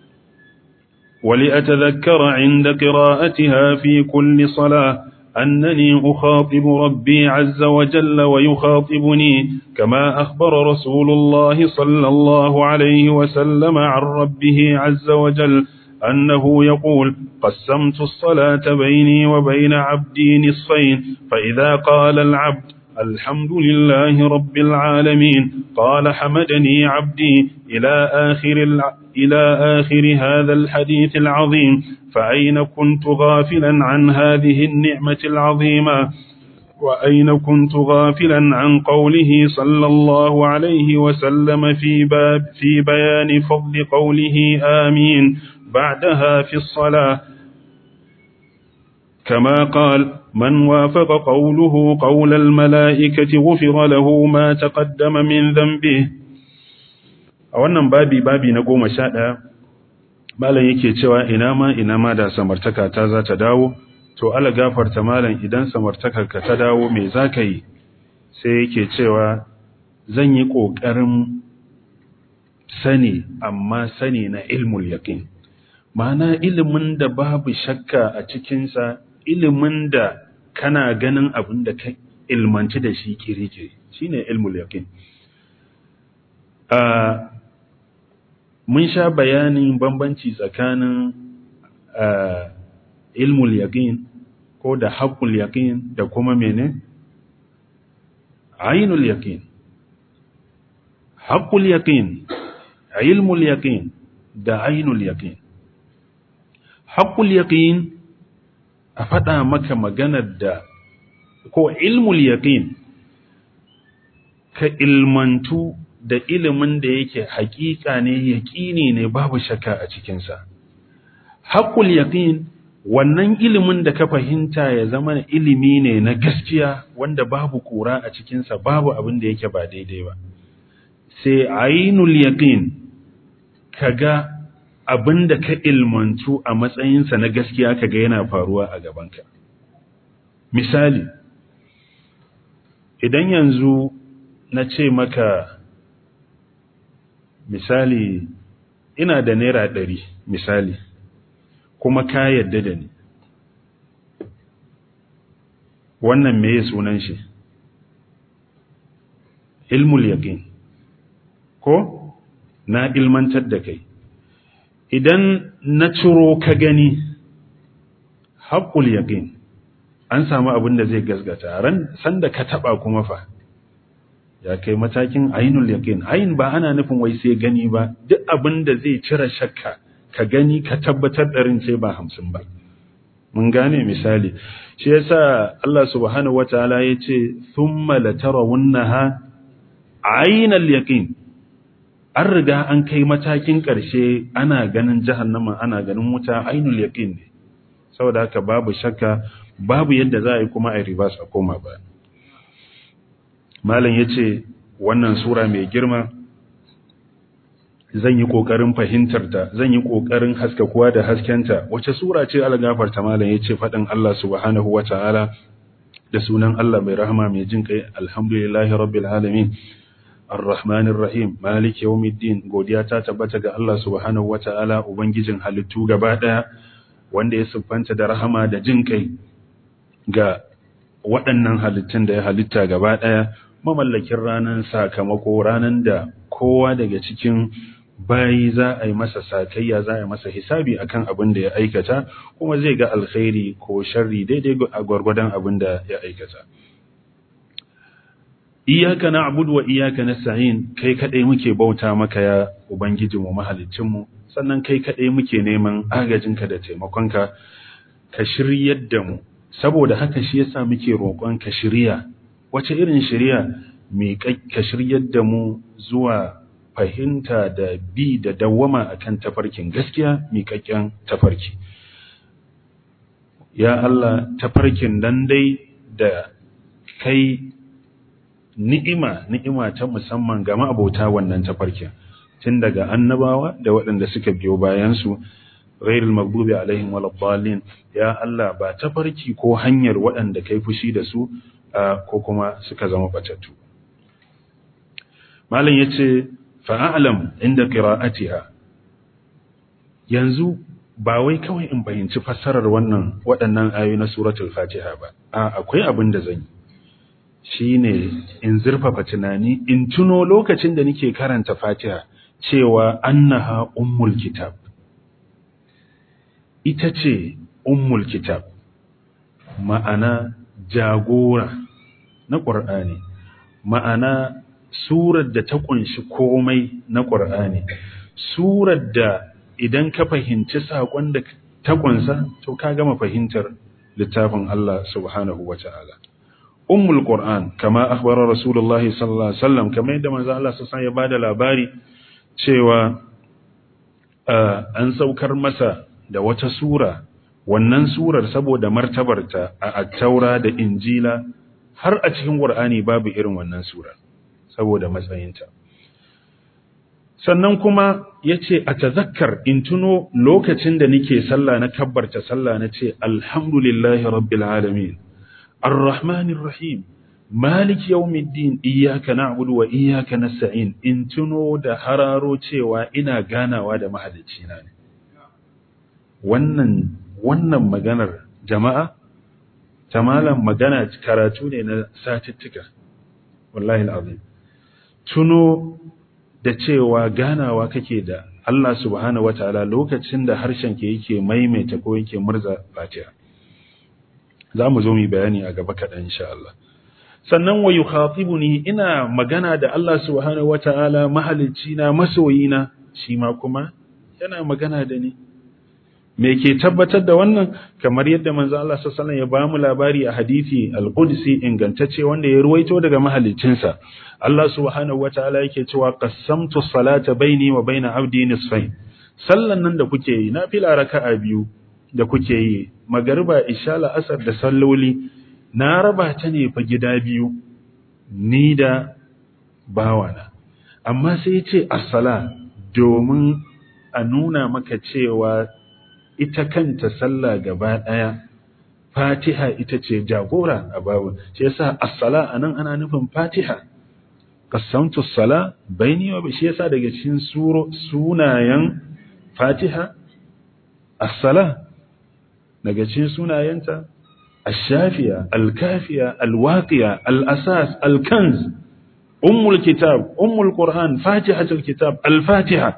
ولأتذكر عند قراءتها في كل صلاة أنني أخاطب ربي عز وجل ويخاطبني كما أخبر رسول الله صلى الله عليه وسلم عن ربه عز وجل أنه يقول قسمت الصلاة بيني وبين عبدي نصفين فإذا قال العبد الحمد لله رب العالمين قال حمدني عبدي إلى آخر, الع... إلى آخر هذا الحديث العظيم فأين كنت غافلا عن هذه النعمة العظيمة وأين كنت غافلا عن قوله صلى الله عليه وسلم في, باب في بيان فضل قوله آمين بعدها في الصلاة كما قال من وافق قوله قول الملائكة غفر له ما تقدم من ذنبه a wannan babi babi na goma sha ɗaya malam yake cewa ina ma ina ma da samartaka ta za ta dawo to ala gafarta malam idan samartakarka ta dawo me za ka yi sai yake cewa zan yi ƙoƙarin sani amma sani na ilmul yaƙin ma'ana ilimin da babu shakka a cikinsa ilimin da kana ganin abin da ka ilmanci da shi kiri-kiri shi ne ilmul yaƙin mun sha bayanin bambanci tsakanin ilmul yaƙin ko da haƙul yaƙin da kuma mene? ainul yaƙin haƙul yaƙin ilmul yaƙin da ainul yaƙin haƙul yaƙin a faɗa maka maganar da ko ilmul yaƙin ka ilmantu da ilimin da yake haƙiƙa ne yaƙini ne babu shakka a cikinsa haƙul yaƙin wannan ilimin da ka fahimta ya zama ilimi ne na gaskiya wanda babu ƙura a cikinsa babu abin da yake ba daidai ba sai ainul yaƙin ka ga abin da ka ilmantu a matsayinsa na gaskiya ka ga yana faruwa a gabanka misali idan yanzu na ce maka misali ina da naira ɗari misali kuma ka yadda da ni wannan meye sunan shi ilmul yaqin ko na ilmantar da kai idan na ciro ka gani haƙul yaqin an samu abin da zai gasgata ran sanda ka taba kuma fa ya kai matakin ainul yaqin ain ba ana nufin wai sai gani ba duk abin da zai cire shakka ka gani ka tabbatar ɗarin sai ba hamsin ba mun gane misali shi yasa Allah subhanahu wataala ya ce thumma latarawunnaha ainal yaqin an riga an kai matakin ƙarshe ana ganin jahannama ana ganin wuta ainul yaqin ne saboda haka babu shakka babu yadda za a yi kuma a ribas a koma ba malam yace wannan sura mai girma zan yi ƙoƙarin fahimtar ta zan yi ƙoƙarin haskakuwa da haskenta wace sura ce algafarta malam yace faɗin Allah subhanahu wata'ala da sunan Allah mai rahama mai jin kai alhamdulillahi rabbil alamin arrahmanir rahim maliki yawmiddin godiya ta tabbata ga Allah subhanahu wata'ala ubangijin halittu gaba daya wanda ya siffanta da rahama da jin kai ga waɗannan halittun da ya halitta gaba daya mamallakin ranan sakamako ranan da kowa daga cikin bayi za a yi masa sakayya za a yi masa hisabi akan abin da ya aikata kuma zai ga alkhairi ko sharri daidai a gwargwadon abin da ya aikata iyaka na'budu wa iyaka nasta'in kai kadai muke bauta maka ya ubangijinmu mahaliccinmu sannan kai kadai muke neman agajinka da taimakonka ka shiryar da mu saboda haka shi yasa muke roƙon ka shirya wace irin shirya mai ka shiryar da mu zuwa fahimta da bi da dawwama akan tafarkin gaskiya miƙaƙƙen tafarki ya Allah tafarkin nan dai da kai ni'ima ni'ima ta musamman ga ma'abota wannan tafarkin tun daga annabawa da waɗanda suka biyo bayan su ghairul maghdubi alaihim waladdallin ya Allah ba tafarki ko hanyar waɗanda kai fushi da su ko kuma suka zama batattu malam yace fa'alam inda qira'atiha yanzu ba wai kawai in fahimci fassarar wannan waɗannan ayoyi na suratul fatiha ba a akwai abin da zan yi shine in zurfafa tunani in tuno lokacin da nake karanta fatiha cewa annaha ummul kitab ita ce ummul kitab ma'ana jagora na ƙur'ani ma'ana surar da ta ƙunshi komai na ƙur'ani surar da idan ka fahimci saƙon da ta ƙunsa to ka gama fahimtar littafin Allah subhanahu wa ta'ala ummul qur'an kama akhbara rasulullahi sallallahu alaihi wasallam kamar yadda manzo Allah sallallahu alaihi ya bada labari cewa an saukar masa da wata sura wannan surar saboda martabarta a attaura da injila har a cikin qur'ani babu irin wannan surar saboda matsayinta sannan kuma yace a tazakkar in tuno lokacin da nake sallah na kabbarta sallah na ce alhamdulillahi rabbil alamin arrahmanir rahim malik yawmiddin iyyaka na'budu wa iyyaka nasta'in in tuno da hararo cewa ina ganawa da mahalicci na ne wannan wannan maganar jama'a tamalan magana karatu ne na satittika wallahi alazim tuno da cewa ganawa kake da Allah subhanahu wataala lokacin da harshen ke yake maimaita ko yake murza fatiha za mu zo mu bayani a gaba kaɗan insha Allah sannan wa yukhatibuni ina magana da Allah subhanahu wataala mahalicci na masoyina shi ma kuma yana magana da ni me ke tabbatar da wannan kamar yadda manzo Allah sallallahu alaihi wasallam ya bamu labari a hadisi al-Qudsi ingantacce wanda ya ruwaito daga mahaliccinsa Allah subhanahu wataala yake cewa qassamtu salata baini wa baina abdi nisfain sallan nan da kuke yi nafila raka'a biyu da kuke yi magariba isha la'asar da salloli na raba ta ne fa gida biyu ni da bawana amma sai ce as-sala domin a nuna maka cewa ita kanta sallah gaba ɗaya fatiha ita ce jagora a babu shi yasa as-sala anan ana nufin fatiha qasamtu as-sala baini wa shi yasa daga cikin suro sunayen fatiha as-sala daga cikin sunayenta ash-shafiya al-kafiya al-waqiya al-asas al-kanz ummul kitab ummul qur'an fatihatul kitab al-fatiha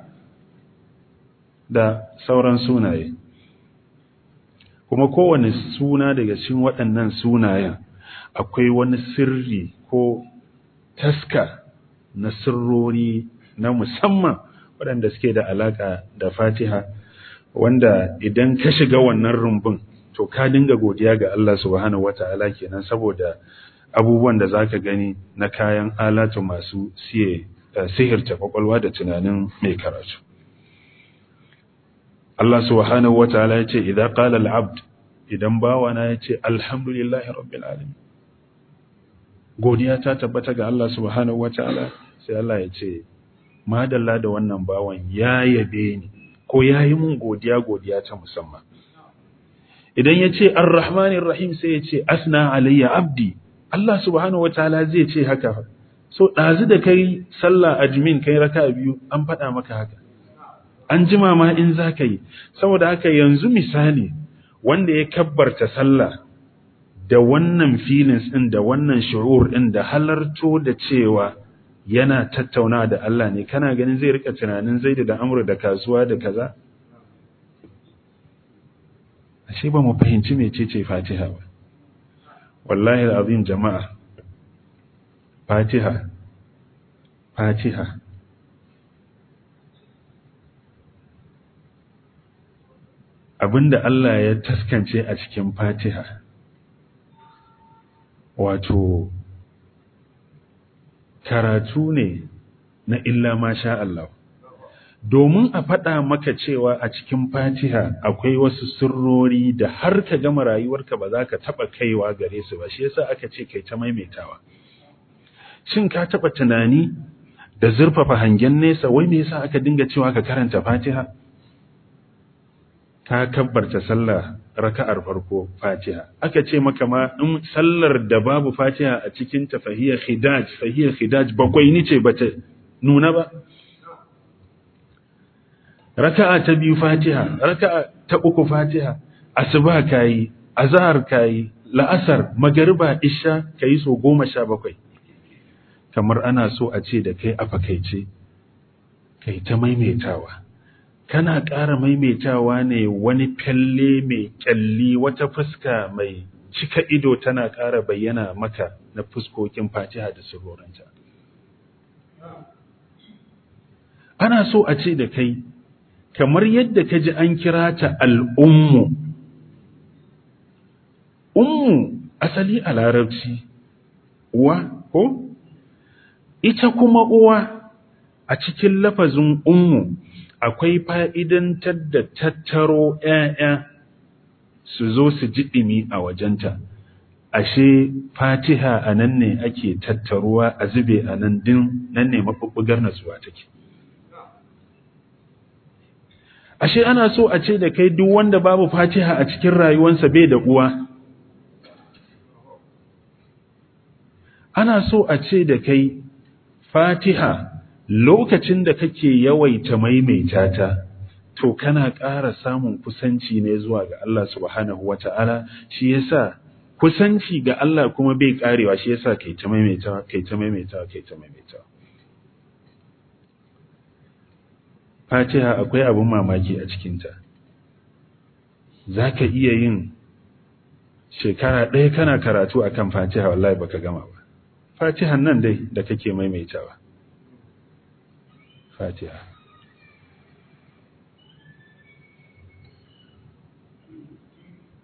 da sauran sunaye kuma kowane suna daga cikin waɗannan sunayen akwai wani sirri ko taska na sirrori na musamman waɗanda suke da alaƙa da fatiha wanda idan ka shiga wannan rumbun to ka dinga godiya ga Allah subhanahu wata'ala kenan saboda abubuwan da zaka gani na kayan alatu masu siye sihirta kwakwalwa da tunanin mai karatu Allah subhanahu wa ta'ala ya ce, Idan ƙala al'abd, idan bawana ya ce, Alhamdulillahi Rabbil Alamin. Godiya ta tabbata ga Allah subhanahu wa ta'ala, sai Allah ya ce, Madalla da wannan bawan ya yabe ni, ko ya yi mun godiya godiya ta musamman. Idan ya ce, Ar-Rahmanin Rahim sai ya ce, Asna alayya abdi, Allah subhanahu wa ta'ala zai ce haka. So, ɗazu da kai sallah a jimin kai raka biyu, an faɗa maka haka. an jima ma in za ka yi saboda haka yanzu misali wanda ya kabbarta sallah da wannan feelings ɗin da wannan shu'ur ɗin da halarto da cewa yana tattauna da Allah ne kana ganin zai rika tunanin zai da amur da kasuwa da kaza ashe ba mu fahimci mecece fatiha ba wallahi azim jama'a fatiha fatiha abinda Allah ya taskance a cikin fatiha wato karatu ne na illa masha Allah domin a faɗa maka cewa a cikin fatiha akwai wasu sirrori da har ka gama rayuwarka ba za ka taɓa kaiwa gare su ba shi yasa aka ce kai ta maimaitawa shin ka taɓa tunani da zurfafa hangen nesa wai me yasa aka dinga cewa ka karanta fatiha ka kabbarta sallah raka'ar farko fatiha aka ce maka ma in sallar da babu fatiha a cikin ta fahiyar khidaj fahiyar khidaj bakwai ni ce bata nuna ba raka'a ta biyu fatiha raka'a ta uku fatiha asuba kayi azhar kayi la'asar magariba isha kayi so goma sha bakwai kamar ana so a ce da kai a fakaice kai ta maimaitawa kana ƙara maimaitawa ne wani fyalle mai ƙyalli wata fuska mai cika ido tana ƙara bayyana maka na fuskokin fatiha da suroranta. Ana so a ce da kai, kamar yadda ka ji an kira ta al'ummu, ummu asali a larabci, uwa ko? Ita kuma uwa a cikin lafazin ummu akwai fa'idantar da tattaro ‘ya'ya su zo su ji ɗimi a wajenta, ashe fatiha a nan ne ake tattaruwa a zube a nan din nan ne maɓuɓɓugar nasuwa take. Ashe ana so a ce da kai duk wanda babu fatiha a cikin rayuwansa bai da uwa. Ana so a ce da kai fatiha lokacin da kake yawaita maimaita ta to kana ƙara samun kusanci ne zuwa ga Allah subhanahu wata'ala shi yasa kusanci ga Allah kuma bai karewa shi yasa kai ta maimaita kai ta maimaita kai ta maimaita Fatiha akwai abun mamaki a cikin ta zaka iya yin shekara ɗaya kana karatu akan Fatiha wallahi baka gama ba Fatihan nan dai da kake maimaitawa fatiha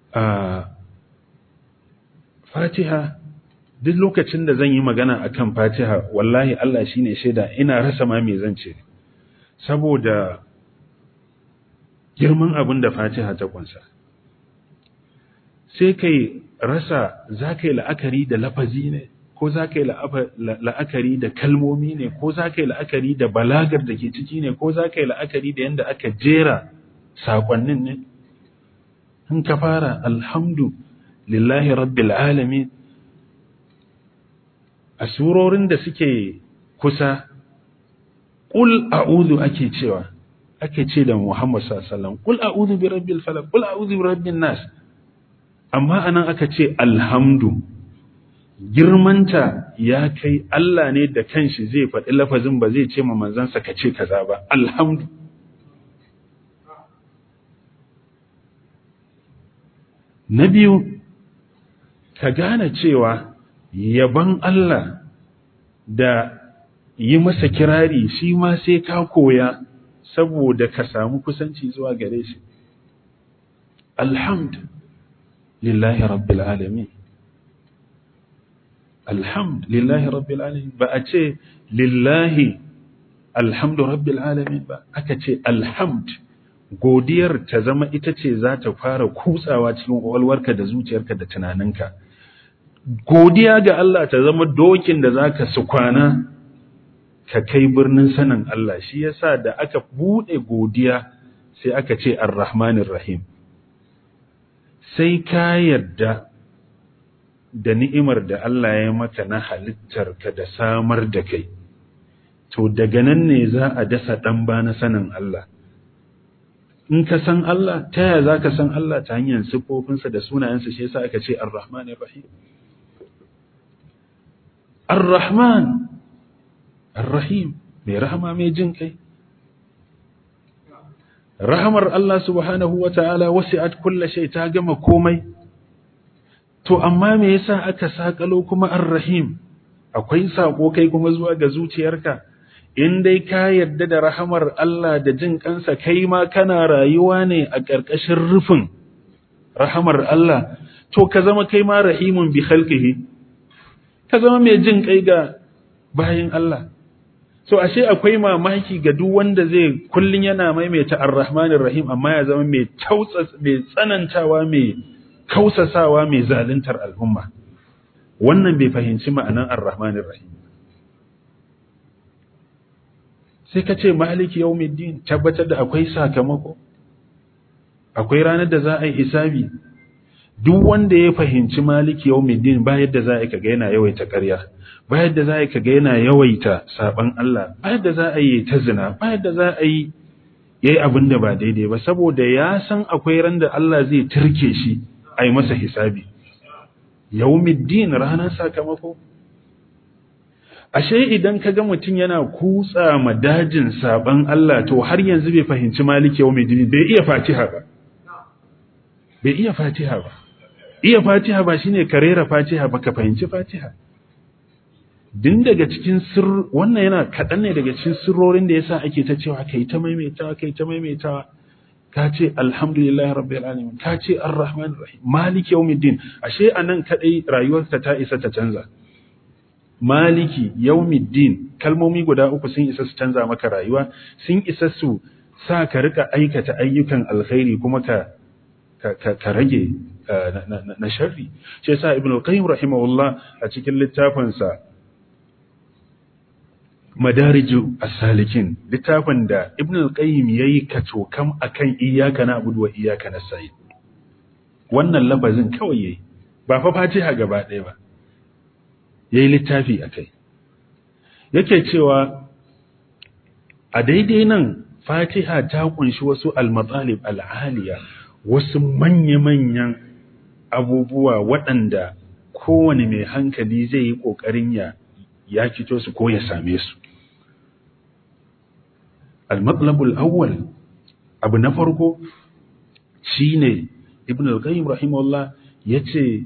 a fatiha duk lokacin da zan yi magana akan fatiha wallahi Allah shine shaida ina rasa ma me zan ce saboda girman abin da fatiha ta kunsa sai kai rasa za ka yi la'akari da lafazi ne ko za ka yi la'akari da kalmomi ne ko za ka yi la'akari da balagar da ke ciki ne ko za ka yi la'akari da yadda aka jera saƙonnin ne in ka fara alhamdu lillahi rabbil alamin a surorin da suke kusa ƙul a'udhu ake cewa ake ce da Muhammad sallallahu alaihi wasallam ƙul a'udhu bi rabbil falaq ƙul a'udhu bi rabbin nas amma anan aka ce alhamdu girmanta ya kai Allah ne da kanshi zai faɗi lafazin ba zai ce ma manzansa ka ce kaza ba alhamdu na biyu ka gane cewa yaban Allah da yi masa kirari shi ma sai ka koya saboda ka samu kusanci zuwa gare shi alhamd lillahi rabbil alamin alhamd lillahi rabbil alamin ba a ce lillahi alhamdu rabbil alamin ba aka ce alhamd godiyar ta zama ita ce za ta fara kutsawa cikin ƙwaƙwalwarka da zuciyarka da tunaninka godiya ga Allah ta zama dokin da za ka su kwana ka kai birnin sanin Allah shi yasa da aka buɗe godiya sai aka ce ar-rahmanir rahim sai ka yarda da ni'imar da Allah ya maka na halittarka da samar da kai to daga nan ne za a dasa ɗan ba na sanin Allah in ka san Allah ta yaya za ka san Allah ta hanyar siffofinsa da sunayensa shi yasa aka ce ar-rahmanir rahim ar-rahman ar-rahim mai rahama mai jin kai rahamar Allah subhanahu wa ta'ala wasi'at kulla shay ta gama komai to amma me yasa aka sakalo kuma ar-rahim akwai sako kai kuma zuwa ga zuciyarka in dai ka yarda da rahamar Allah da jin kansa kai ma kana rayuwa ne a ƙarƙashin rufin rahamar Allah to ka zama kai ma rahimun bi khalqihi ka zama mai jin kai ga bayin Allah so ashe akwai mamaki ga duk wanda zai kullun yana maimaita ar-rahmanir rahim amma ya zama mai tautsa mai tsanantawa mai kausasawa mai zaluntar al'umma wannan bai fahimci ma'anan ar-rahmanir rahim sai ka ce maliki yawmiddin tabbatar da akwai sakamako akwai ranar da za a yi hisabi duk wanda ya fahimci maliki yawmiddin ba yadda za a yi kaga yana yawaita ƙarya ba yadda za a yi kaga yana yawaita saban Allah ba yadda za a yi ta zina ba yadda za a yi yayi abin da ba daidai ba saboda ya san akwai ran da Allah zai turke shi a yi masa hisabi yawmiddin ranar sakamako ashe idan ka ga mutum yana kutsa ma dajin saban Allah to har yanzu bai fahimci maliki yawmiddin bai iya fatiha ba bai iya fatiha ba iya fatiha ba shine karera fatiha ba ka fahimci fatiha din daga cikin sir wannan yana kaɗan ne daga cikin sirrorin da yasa ake ta cewa kai ta maimaitawa kai ta maimaitawa ka ce alhamdulillahi rabbil alamin ka ce arrahmanir rahim maliki yawmiddin ashe anan kadai rayuwarka ta isa ta canza maliki yawmiddin kalmomi guda uku sun isa su canza maka rayuwa sun isa su sa ka rika aikata ayyukan alkhairi kuma ka ka rage na sharri shi yasa ibnu qayyim rahimahullah a cikin littafinsa madariju as-salikin littafin da ibnu qayyim yayi kacokam akan iyyaka na'budu wa iyyaka nasta'in wannan lafazin kawai yayi ba fa fatiha gaba ɗaya ba yayi littafi akai yake cewa a daidai nan fatiha ta kunshi wasu al-matalib al-aliya wasu manya-manyan abubuwa waɗanda kowane mai hankali zai yi ƙoƙarin ya ya fito su ko ya same su. Al-matlabul awwal abu na farko shi ne Ibn al-Qayyim rahimahullah ya ce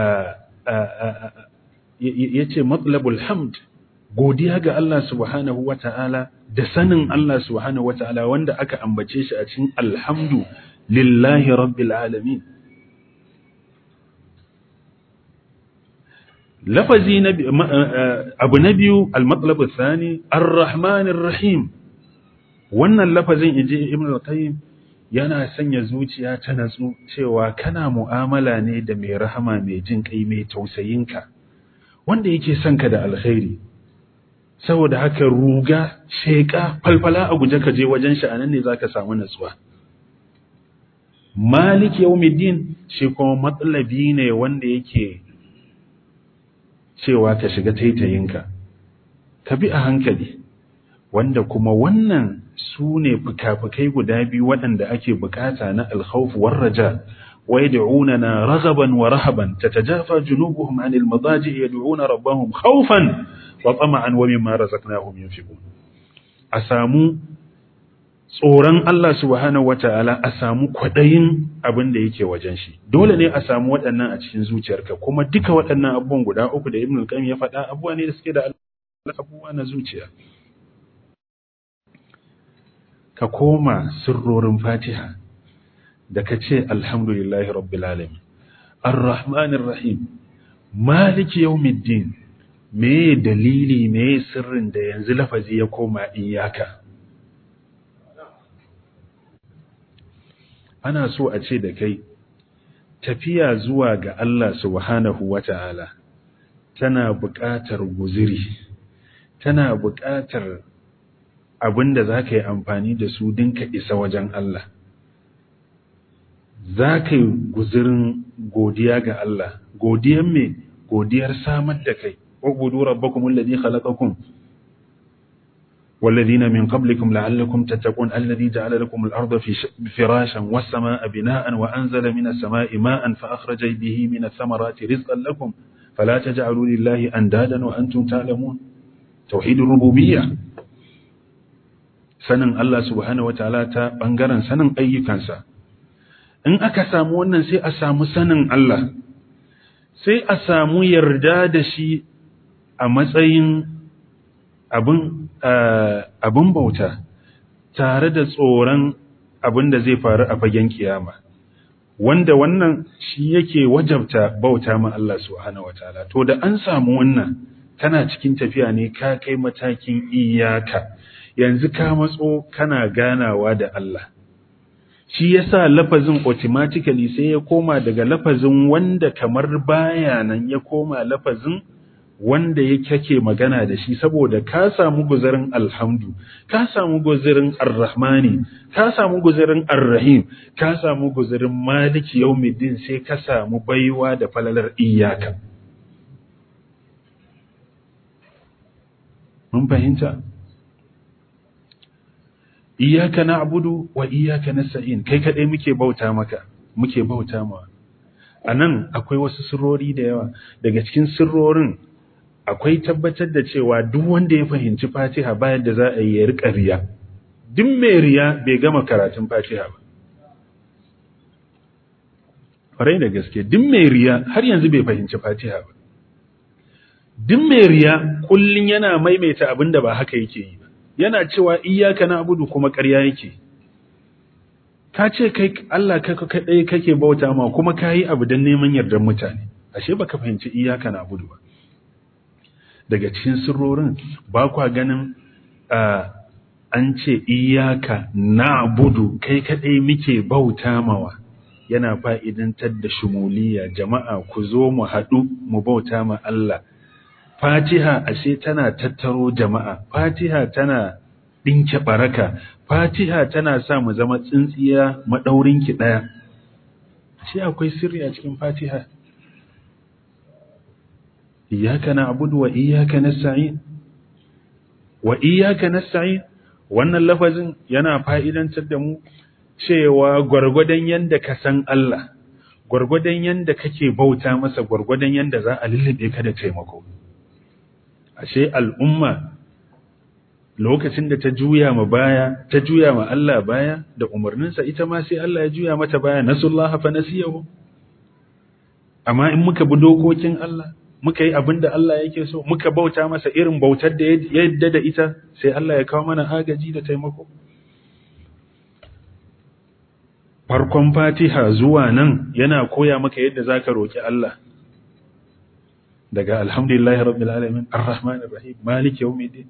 ya ce matlabul hamd godiya ga Allah subhanahu wa ta'ala da sanin Allah subhanahu wa ta'ala wanda aka ambace shi a cikin alhamdu lillahi rabbil alamin lafazi na abu na biyu al-matlab ath-thani ar-rahman ar-rahim wannan lafazin inji ibn al-qayyim yana sanya zuciya ta natsu cewa kana mu'amala ne da mai rahama mai jin kai mai tausayinka wanda yake son ka da alkhairi saboda haka ruga sheka falfala a guje ka je wajen shi anan ne zaka samu natsuwa malik yawmiddin shi kuma matsalabi ne wanda yake cewa ka shiga taitayinka ka bi a hankali wanda kuma wannan su ne fuka-fukai guda biyu waɗanda ake bukata na alkhawf war raja wa yad'unana raghaban wa rahaban tatajafa junubuhum 'anil madaji' yad'una rabbahum khawfan wa tama'an wa mimma razaqnahum yunfiqun a samu tsoron Allah subhanahu wata'ala a samu kwadayin abin da yake wajen shi dole ne a samu waɗannan a cikin zuciyarka kuma duka waɗannan abubuwan guda uku da Ibn al-Qayyim ya faɗa abubuwa ne da suke da abubuwa na zuciya ka koma sirrorin Fatiha da ka ce alhamdulillahi rabbil alamin arrahmanir rahim maliki yawmiddin me dalili me sirrin da yanzu lafazi ya koma iyaka ana so a ce da kai tafiya zuwa ga Allah subhanahu wata'ala tana buƙatar guziri tana buƙatar abinda za ka yi amfani da su dinka isa wajen Allah za ka yi guzirin godiya ga Allah godiyar me godiyar samar da kai ubudu rabbakum alladhi khalaqakum والذين من قبلكم لعلكم تتقون الذي جعل لكم الأرض في فراشا والسماء بناء وأنزل من السماء ماء فأخرج به من الثمرات رزقا لكم فلا تجعلوا لله أندادا وأنتم تعلمون توحيد الربوبية sanin Allah subhanahu wataala ta bangaren sanin ayyukansa in aka samu wannan sai a samu sanin Allah sai a samu yarda da shi a matsayin abin abin bauta tare da tsoron abin da zai faru a fagen kiyama wanda wannan shi yake wajabta bauta ma Allah subhanahu wataala to da an samu wannan kana cikin tafiya ne ka kai matakin iyaka yanzu ka matso kana ganawa da Allah shi yasa lafazin automatically sai ya koma daga lafazin wanda kamar baya nan ya koma lafazin wanda ya kake magana da shi saboda ka samu guzarin alhamdu ka samu guzarin arrahmani ka samu guzarin arrahim ka samu guzarin maliki yaumiddin sai ka samu baiwa da falalar iyaka mun fahimta iyaka na'budu wa iyaka nasta'in kai kadai muke bauta maka muke bauta ma anan akwai wasu sirrori da yawa daga cikin sirrorin akwai tabbatar da cewa duk wanda ya fahimci Fatiha bayan da za a yi ya rika riya duk mai riya bai gama karatun Fatiha ba farai da gaske duk mai riya har yanzu bai fahimci Fatiha ba duk mai riya kullun yana maimaita abin da ba haka yake yi ba yana cewa iyyaka na'budu kuma ƙarya yake ka ce kai Allah kai kadai kake bauta ma kuma kai abu dan neman yardar mutane ashe baka fahimci iyyaka na'budu ba daga cikin sirrorin ba kwa ganin an ce iyyaka na'budu kai kadai muke bauta mawa yana fa'idantar da shumuliya jama'a ku zo mu haɗu mu bauta ma Allah Fatiha ashe tana tattaro jama'a, Fatiha tana ɗinke baraka, Fatiha tana sa mu zama tsintsiya maɗaurinki ɗaya. Ashe akwai sirri a cikin Fatiha. Iyaka na abudu wa iyaka na sa'in. Wa iyaka na sa'in, wannan lafazin yana fa'idantar da mu cewa gwargwadon yadda ka san Allah, gwargwadon yadda kake bauta masa gwargwadon yadda za a lullube ka da taimako. ashe al'umma lokacin da ta juya ma baya ta juya ma Allah baya da umarninsa ita ma sai Allah ya juya mata baya nasullaha fa nasiyahu amma in muka bi dokokin Allah muka yi abin da Allah yake so muka bauta masa irin bautar da ya yadda da ita sai Allah ya kawo mana agaji da taimako farkon Fatiha zuwa nan yana koya maka yadda zaka roki Allah daga alhamdulillahi rabbil alamin arrahmanir rahim maliki yawmiddin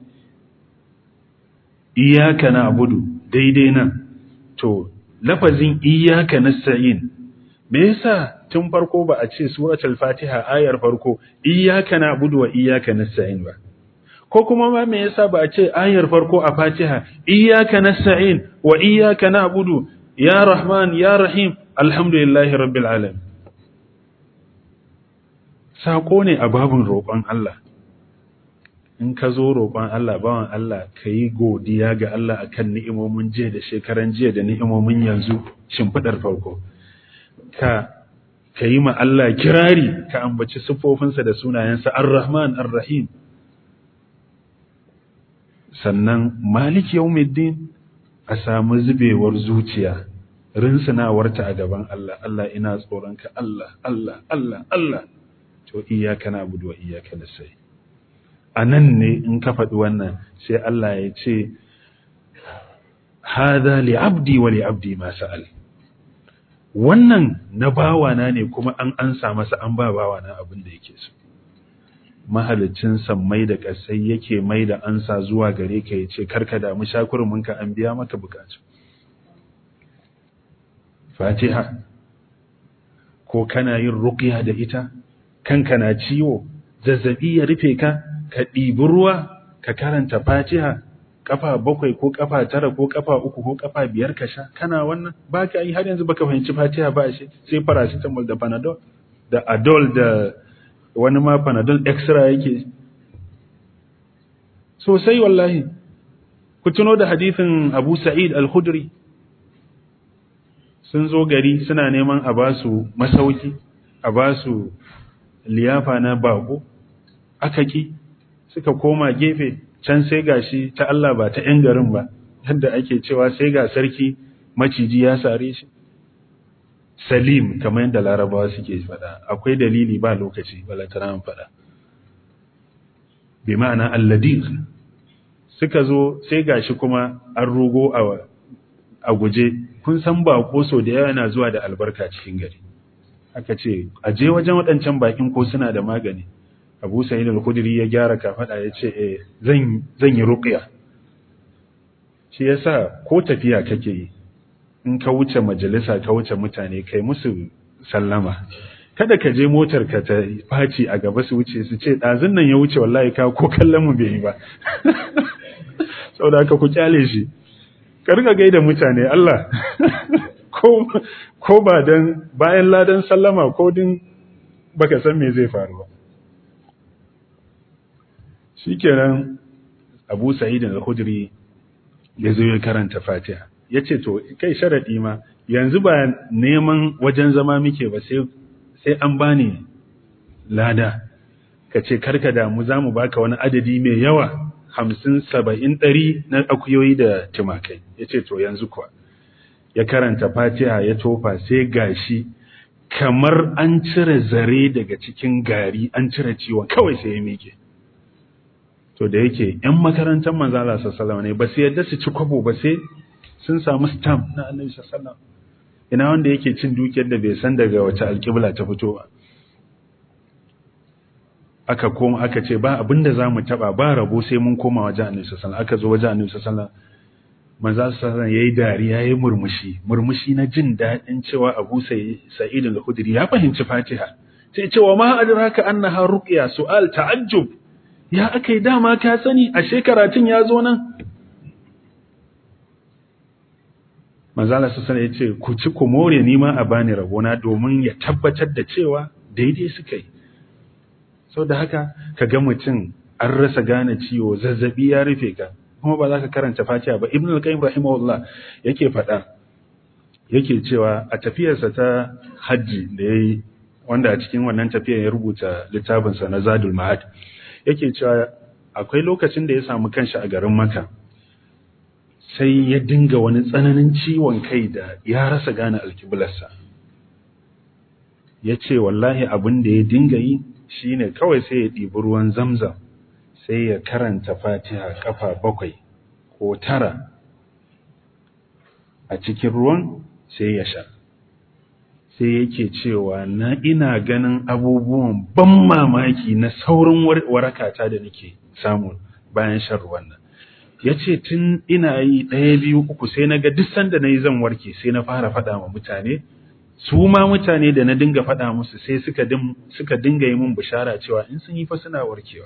iyyaka na'budu daidai nan to lafazin iyyaka nasta'in me yasa tun farko ba a ce suratul fatiha ayar farko iyyaka na'budu wa iyyaka nasta'in ba ko kuma ma me yasa ba a ce ayar farko a fatiha iyyaka nasta'in wa iyyaka na'budu ya rahman ya rahim alhamdulillahi rabbil alamin sako ne a babun roƙon Allah in ka zo roƙon Allah bawan Allah ka yi godiya ga Allah akan ni'imomin jiya da shekaran jiya da ni'imomin yanzu shimfiɗar farko ka ka yi ma Allah kirari ka ambaci siffofinsa da sunayensa ar-Rahman ar-Rahim sannan Malik yawmiddin a samu zubewar zuciya rinsunawarta a gaban Allah Allah ina tsoronka Allah Allah Allah Allah to iyyaka na'budu wa iyyaka nasta'in anan ne in ka faɗi wannan sai Allah ya ce hadha li abdi wa li abdi ma sa'al wannan na bawana ne kuma an ansa masa an ba bawana abin da yake so mahalicin sammai da ƙasai yake mai da ansa zuwa gare ka ya ce karka damu shakurminka an biya maka bukatu fatiha ko kana yin ruqya da ita kanka na ciwo zazzabi ya rufe ka ka ɗibi ruwa ka karanta fatiha kafa bakwai ko kafa tara ko kafa uku ko kafa biyar ka sha kana wannan ba ka yi har yanzu baka fahimci fatiha ba shi sai paracetamol da panadol da adol da wani ma panadol extra yake sosai wallahi ku tuno da hadithin abu sa'id al-khudri sun zo gari suna neman a ba su masauki a ba su liyafa na bako aka ki suka koma gefe can sai gashi ta Allah ba ta 'yan garin ba yadda ake cewa sai ga sarki maciji ya sare shi salim kamar yadda larabawa suke faɗa akwai dalili ba lokaci balantana faɗa bi ma'ana alladiq suka zo sai gashi kuma an rugo a guje kun san bako so da yawa yana zuwa da albarka cikin gari aka ce a je wajen waɗancan bakin ko suna da magani abu sa'id al-khudri ya gyara kafada ya ce eh zan zan yi ruqya shi yasa ko tafiya kake yi in ka wuce majalisa ka wuce mutane kai musu sallama kada ka je motar ka ta faci a gaba su wuce su ce dazun nan ya wuce wallahi ka ko kallon mu bai yi ba saboda haka ku kyale shi ka riga gaida mutane Allah ko ko ba dan bayan ladan sallama ko din baka san me zai faru ba shikenan Abu Sa'id al-Khudri ya zo ya karanta Fatiha yace to kai sharadi ma yanzu ba neman wajen zama muke ba sai sai an bani lada kace karka damu zamu baka wani adadi mai yawa hamsin saba'in ɗari na akuyoyi da tumakai ya ce to yanzu kuwa ya karanta fatiha ya tofa sai gashi kamar an cire zare daga cikin gari an cire ciwon kawai sai ya miƙe to da yake ‘yan makarantar manzala sassalama ne ba su yadda su ci kwabo ba sai sun samu stamp na annabi sassalama ina wanda yake cin dukiyar da bai san daga wace alƙibla ta fito ba aka koma aka ce ba abinda za mu taba ba rabo sai mun koma wajen annabi sallallahu aka zo wajen annabi sallallahu manzo sallallahu yayi dariya yayi murmushi murmushi na jin dadin cewa Abu Sa'id al-Khudri ya fahimci Fatiha sai cewa ma adraka annaha ruqya su'al ta'ajjub ya akai dama ka sani a shekaratin ya zo nan manzo sallallahu ya ce ku ci ku more ni ma a bani rabona domin ya tabbatar da cewa daidai suka yi sau da haka ka ga mutum an rasa gane ciwo zazzabi ya rufe ka kuma ba za ka karanta fatiha ba ibn al-qayyim rahimahullah yake faɗa yake cewa a tafiyarsa ta hajji da yayi wanda a cikin wannan tafiyar ya rubuta littafinsa na zadul ma'ad yake cewa akwai lokacin da ya samu kanshi a garin maka sai ya dinga wani tsananin ciwon kai da ya rasa gane alkiblarsa ya ce wallahi abin da ya dinga yi shi ne kawai sai ya ɗibi ruwan zamzam sai ya karanta fatiha ƙafa bakwai ko tara a cikin ruwan sai ya sha sai yake cewa na ina ganin abubuwan ban mamaki na saurin warakata da nake samu bayan shan ruwan nan ya ce tun ina yi ɗaya biyu uku sai na ga duk sanda na yi zan warke sai na fara faɗa wa mutane su ma mutane da na dinga faɗa musu sai suka suka dinga yi min bishara cewa in sun yi fa suna warkewa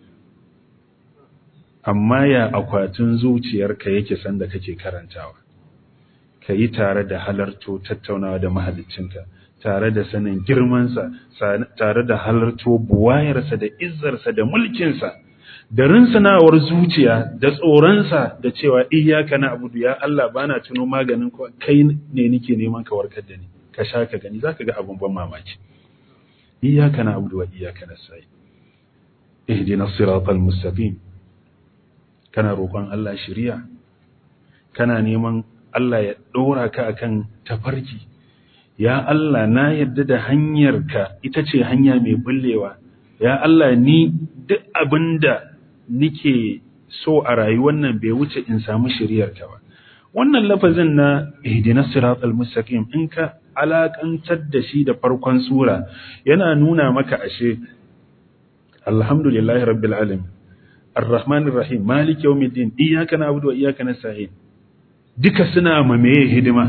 amma ya akwatin zuciyarka yake sanda kake karantawa ka yi tare da halarto tattaunawa da mahaliccinka tare da sanin girmansa tare da halarto buwayarsa da izzarsa da mulkinsa da rinsunawar zuciya da tsoronsa da cewa iyaka na abudu ya Allah bana tuno maganin ko kai ne nake neman ka warkar da ni ka sha ka gani zaka ga abun ban mamaki iyaka na abudu wa iyaka nasta'in ihdinas siratal mustaqim kana roƙon Allah shiriya kana neman Allah ya ɗora ka akan tafarki ya Allah na yadda da hanyarka ita ce hanya mai bullewa ya Allah ni duk abinda nike so a rayuwar nan bai wuce in samu shiriyarka ba wannan lafazin na ihdinas siratal mustaqim in ka alakantar da shi da farkon sura yana nuna maka ashe alhamdulillahi rabbil alamin arrahmanir rahim malik yawmiddin iyyaka na'budu wa iyyaka nasta'in duka suna ma meye hidima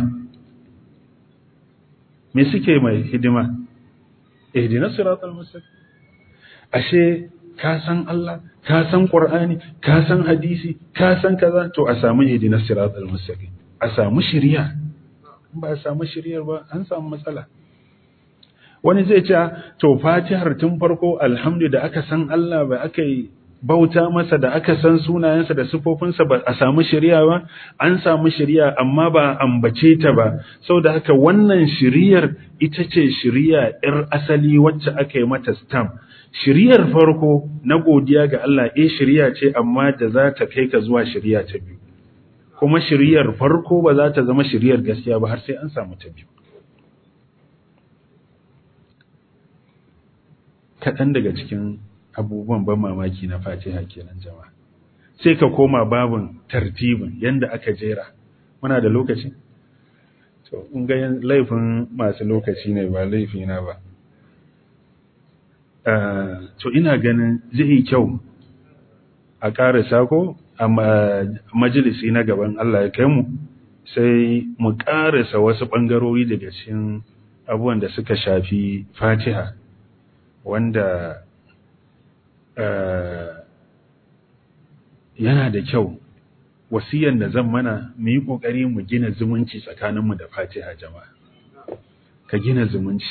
me suke mai hidima ihdinas siratal mustaqim ashe ka san Allah ka san Qur'ani ka san hadisi ka san kaza to a samu ihdinas siratal mustaqim a samu shiriya ba a samu shiriyar ba an samu matsala wani zai ce to fatihar tun farko alhamdu da aka san Allah ba aka yi bauta masa da aka san sunayensa da sifofinsa ba a samu shari'a ba an samu shari'a amma ba ambace ta ba saboda haka wannan shari'ar ita ce shari'a yar asali wacce aka yi mata stamp shari'ar farko na godiya ga Allah eh shari'a ce amma da za ta kai ka zuwa shari'a ta biyu kuma shari'ar farko ba za ta zama shari'ar gaskiya ba har sai an samu ta biyu kaɗan daga cikin abubuwan ban mamaki na fatiha kenan jama'a sai ka koma babin tartibin yanda aka jera muna da lokaci to in ga laifin masu lokaci ne ba laifi na ba to ina ganin zai yi kyau a ƙarasa ko a majalisi na gaban Allah ya kai mu sai mu ƙarasa wasu ɓangarori daga cikin abubuwan da suka shafi fatiha wanda yana da kyau wasiyan da zan mana mu yi ƙoƙari mu gina zumunci tsakaninmu da fatiha jama'a ka gina zumunci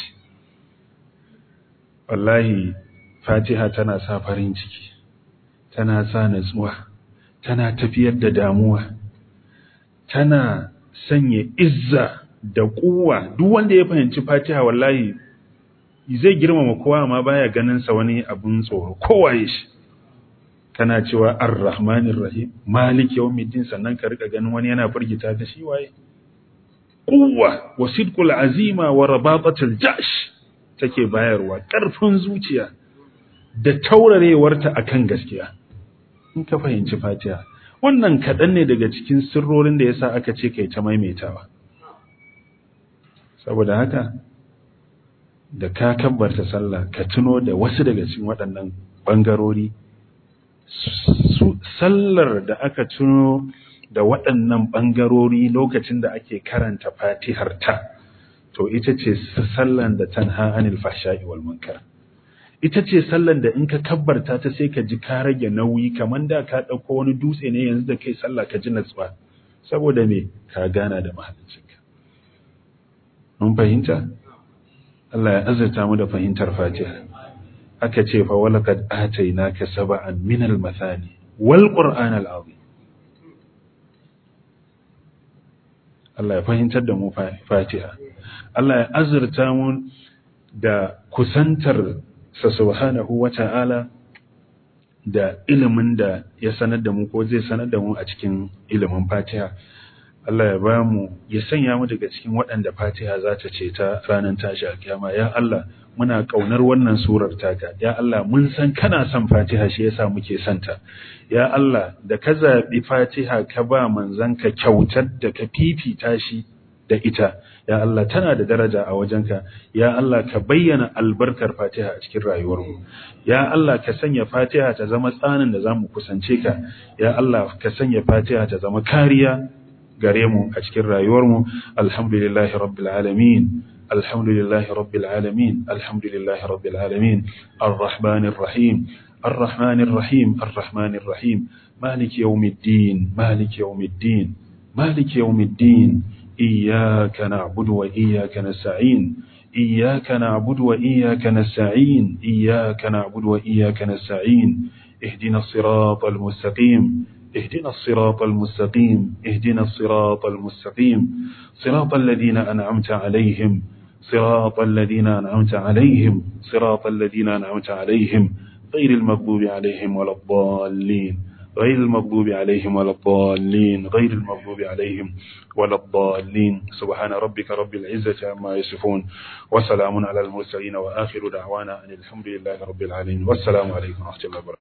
wallahi fatiha tana sa farin ciki tana sa natsuwa tana tafiyar da damuwa tana sanya izza da kuwa duk wanda ya fahimci fatiha wallahi zai girmama kowa amma baya ganin sa wani abun tsoro kowaye shi kana cewa ar-rahmanir rahim malik yawmiddin sannan ka rika ganin wani yana firgita ta shi waye quwwa wa sidqul azima wa rabatatul jash take bayarwa karfin zuciya da taurarewarta akan gaskiya in ka fahimci fatiha wannan kaɗan ne daga cikin sirrorin da yasa aka ce kai ta maimaitawa saboda haka da ka kabbarta sallah ka tuno da wasu daga cikin waɗannan ɓangarori sallar da aka tuno da waɗannan ɓangarori lokacin da ake karanta fatihar ta to ita ce sallan da tanha anil fahsha'i wal munkar ita ce sallan da in ka kabbarta ta sai ka ji ka rage nauyi kamar da ka ɗauko wani dutse ne yanzu da kai sallah ka ji natsuwa saboda me ka gana da mahaliccinka mun fahimta Allah ya azurta mu da fahimtar Fatiha aka ce fa walaqad atainaka sab'an min al-mathani wal qur'an al-azim Allah ya fahimtar da mu Fatiha Allah ya azurta mu da kusantar sa subhanahu wata'ala da ilimin da ya sanar da mu ko zai sanar da mu a cikin ilimin Fatiha Allah ya ba mu ya sanya mu daga cikin waɗanda Fatiha za ta ce ta ranar tashi alkiyama ya Allah muna kaunar wannan surar taka ya Allah mun san kana son Fatiha shi yasa muke santa ya Allah da ka zabi Fatiha ka ba manzon ka kyautar da ka fifita shi da ita ya Allah tana da daraja a wajenka ya Allah ka bayyana albarkar Fatiha a cikin rayuwarmu ya Allah ka sanya Fatiha ta zama tsanin da zamu kusance ka ya Allah ka sanya Fatiha ta zama kariya gare mu a cikin rayuwarmu alhamdulillahi rabbil alamin alhamdulillahi rabbil alamin alhamdulillahi rabbil alamin arrahmanir rahim arrahmanir rahim arrahmanir rahim مالك يوم الدين مالك يوم الدين مالك يوم الدين إياك نعبد وإياك نستعين إياك نعبد وإياك نستعين إياك نعبد وإياك نستعين اهدنا الصراط المستقيم اهدنا الصراط المستقيم اهدنا الصراط المستقيم صراط الذين أنعمت عليهم صراط الذين أنعمت عليهم صراط الذين أنعمت عليهم غير المغضوب عليهم ولا الضالين غير المغضوب عليهم ولا الضالين غير المغضوب عليهم ولا الضالين سبحان ربك رب العزة عما يصفون وسلام على المرسلين وآخر دعوانا أن الحمد لله رب العالمين والسلام عليكم ورحمة الله وبركاته